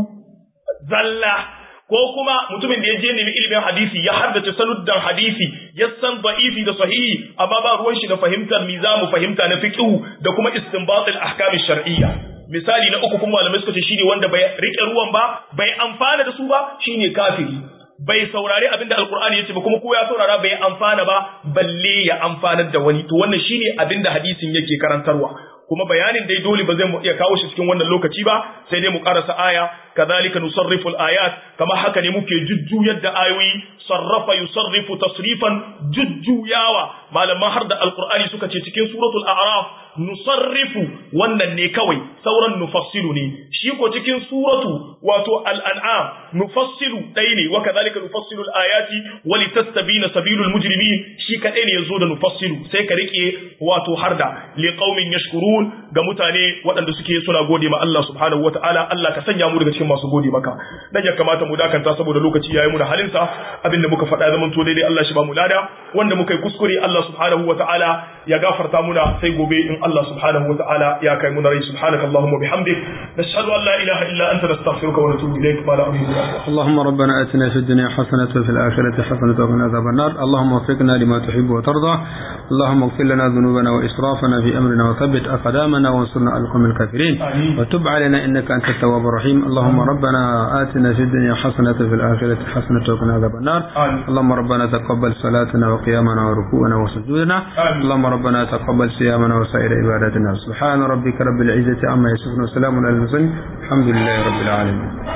zalla ko kuma mutumin da ya je nemi ilimin hadisi ya haddace sanuddan hadisi ya san da'ifi da sahihi amma ba ruwan shi da fahimtar mizamu fahimta na fiqh da kuma istinbat al-ahkam shar'iyya misali na uku kuma malamai suka ce shine wanda bai rike ruwan ba bai amfana da su ba shine kafiri bai saurari abin da alkur'ani yace ba kuma ko ya saurara bai amfana ba balle ya amfanar da wani to wannan shine abin da hadisin yake karantarwa kuma bayanin dai dole ba zai mu iya kawo shi cikin wannan lokaci ba sai dai mu karasa aya kadhalika nusarrifu al-ayat kama haka ne muke jujjuyar da ayoyi sarrafa yusarrifu tasrifan jujjuyawa malaman har da alqur'ani suka ce cikin suratul a'raf nusarrifu wannan ne kawai sauran nufassilu ne shi ko cikin suratu wato al-an'am nufassilu dai ne wa kadhalika nufassilu al-ayati wa litastabina sabilul mujrimin shi kadai ne yazo da nufassilu sai ka rike wato harda liqaumin yashkurun ga mutane waɗanda suke suna gode ma Allah subhanahu wataala Allah ka sanya mu daga cikin masu gode maka dan ya kamata mu dakanta saboda lokaci yayi mu da halinsa abinda muka faɗa zaman to daidai Allah shi ba mu lada wanda muka yi kuskure Allah subhanahu wataala ya gafarta muna sai gobe in Allah subhanahu wataala ya kai mu rai subhanaka allahumma bihamdik nashhadu an la ilaha illa anta nastaghfiruka wa natubu ilayk ma la اللهم ربنا اتنا في الدنيا حسنة وفي الآخرة حسنة وقنا عذاب النار اللهم وفقنا لما تحب وترضى اللهم اغفر لنا ذنوبنا وإسرافنا في أمرنا وثبت أقدامنا وانصرنا على القوم الكافرين وتب علينا إنك أنت التواب الرحيم اللهم ربنا آتنا في الدنيا حسنة وفي الآخرة حسنة وقنا عذاب النار اللهم ربنا تقبل صلاتنا وقيامنا وركوعنا وسجودنا اللهم ربنا تقبل صيامنا وسائر عباداتنا سبحان ربك رب العزة عما يصفون وسلام على المرسلين الحمد لله رب العالمين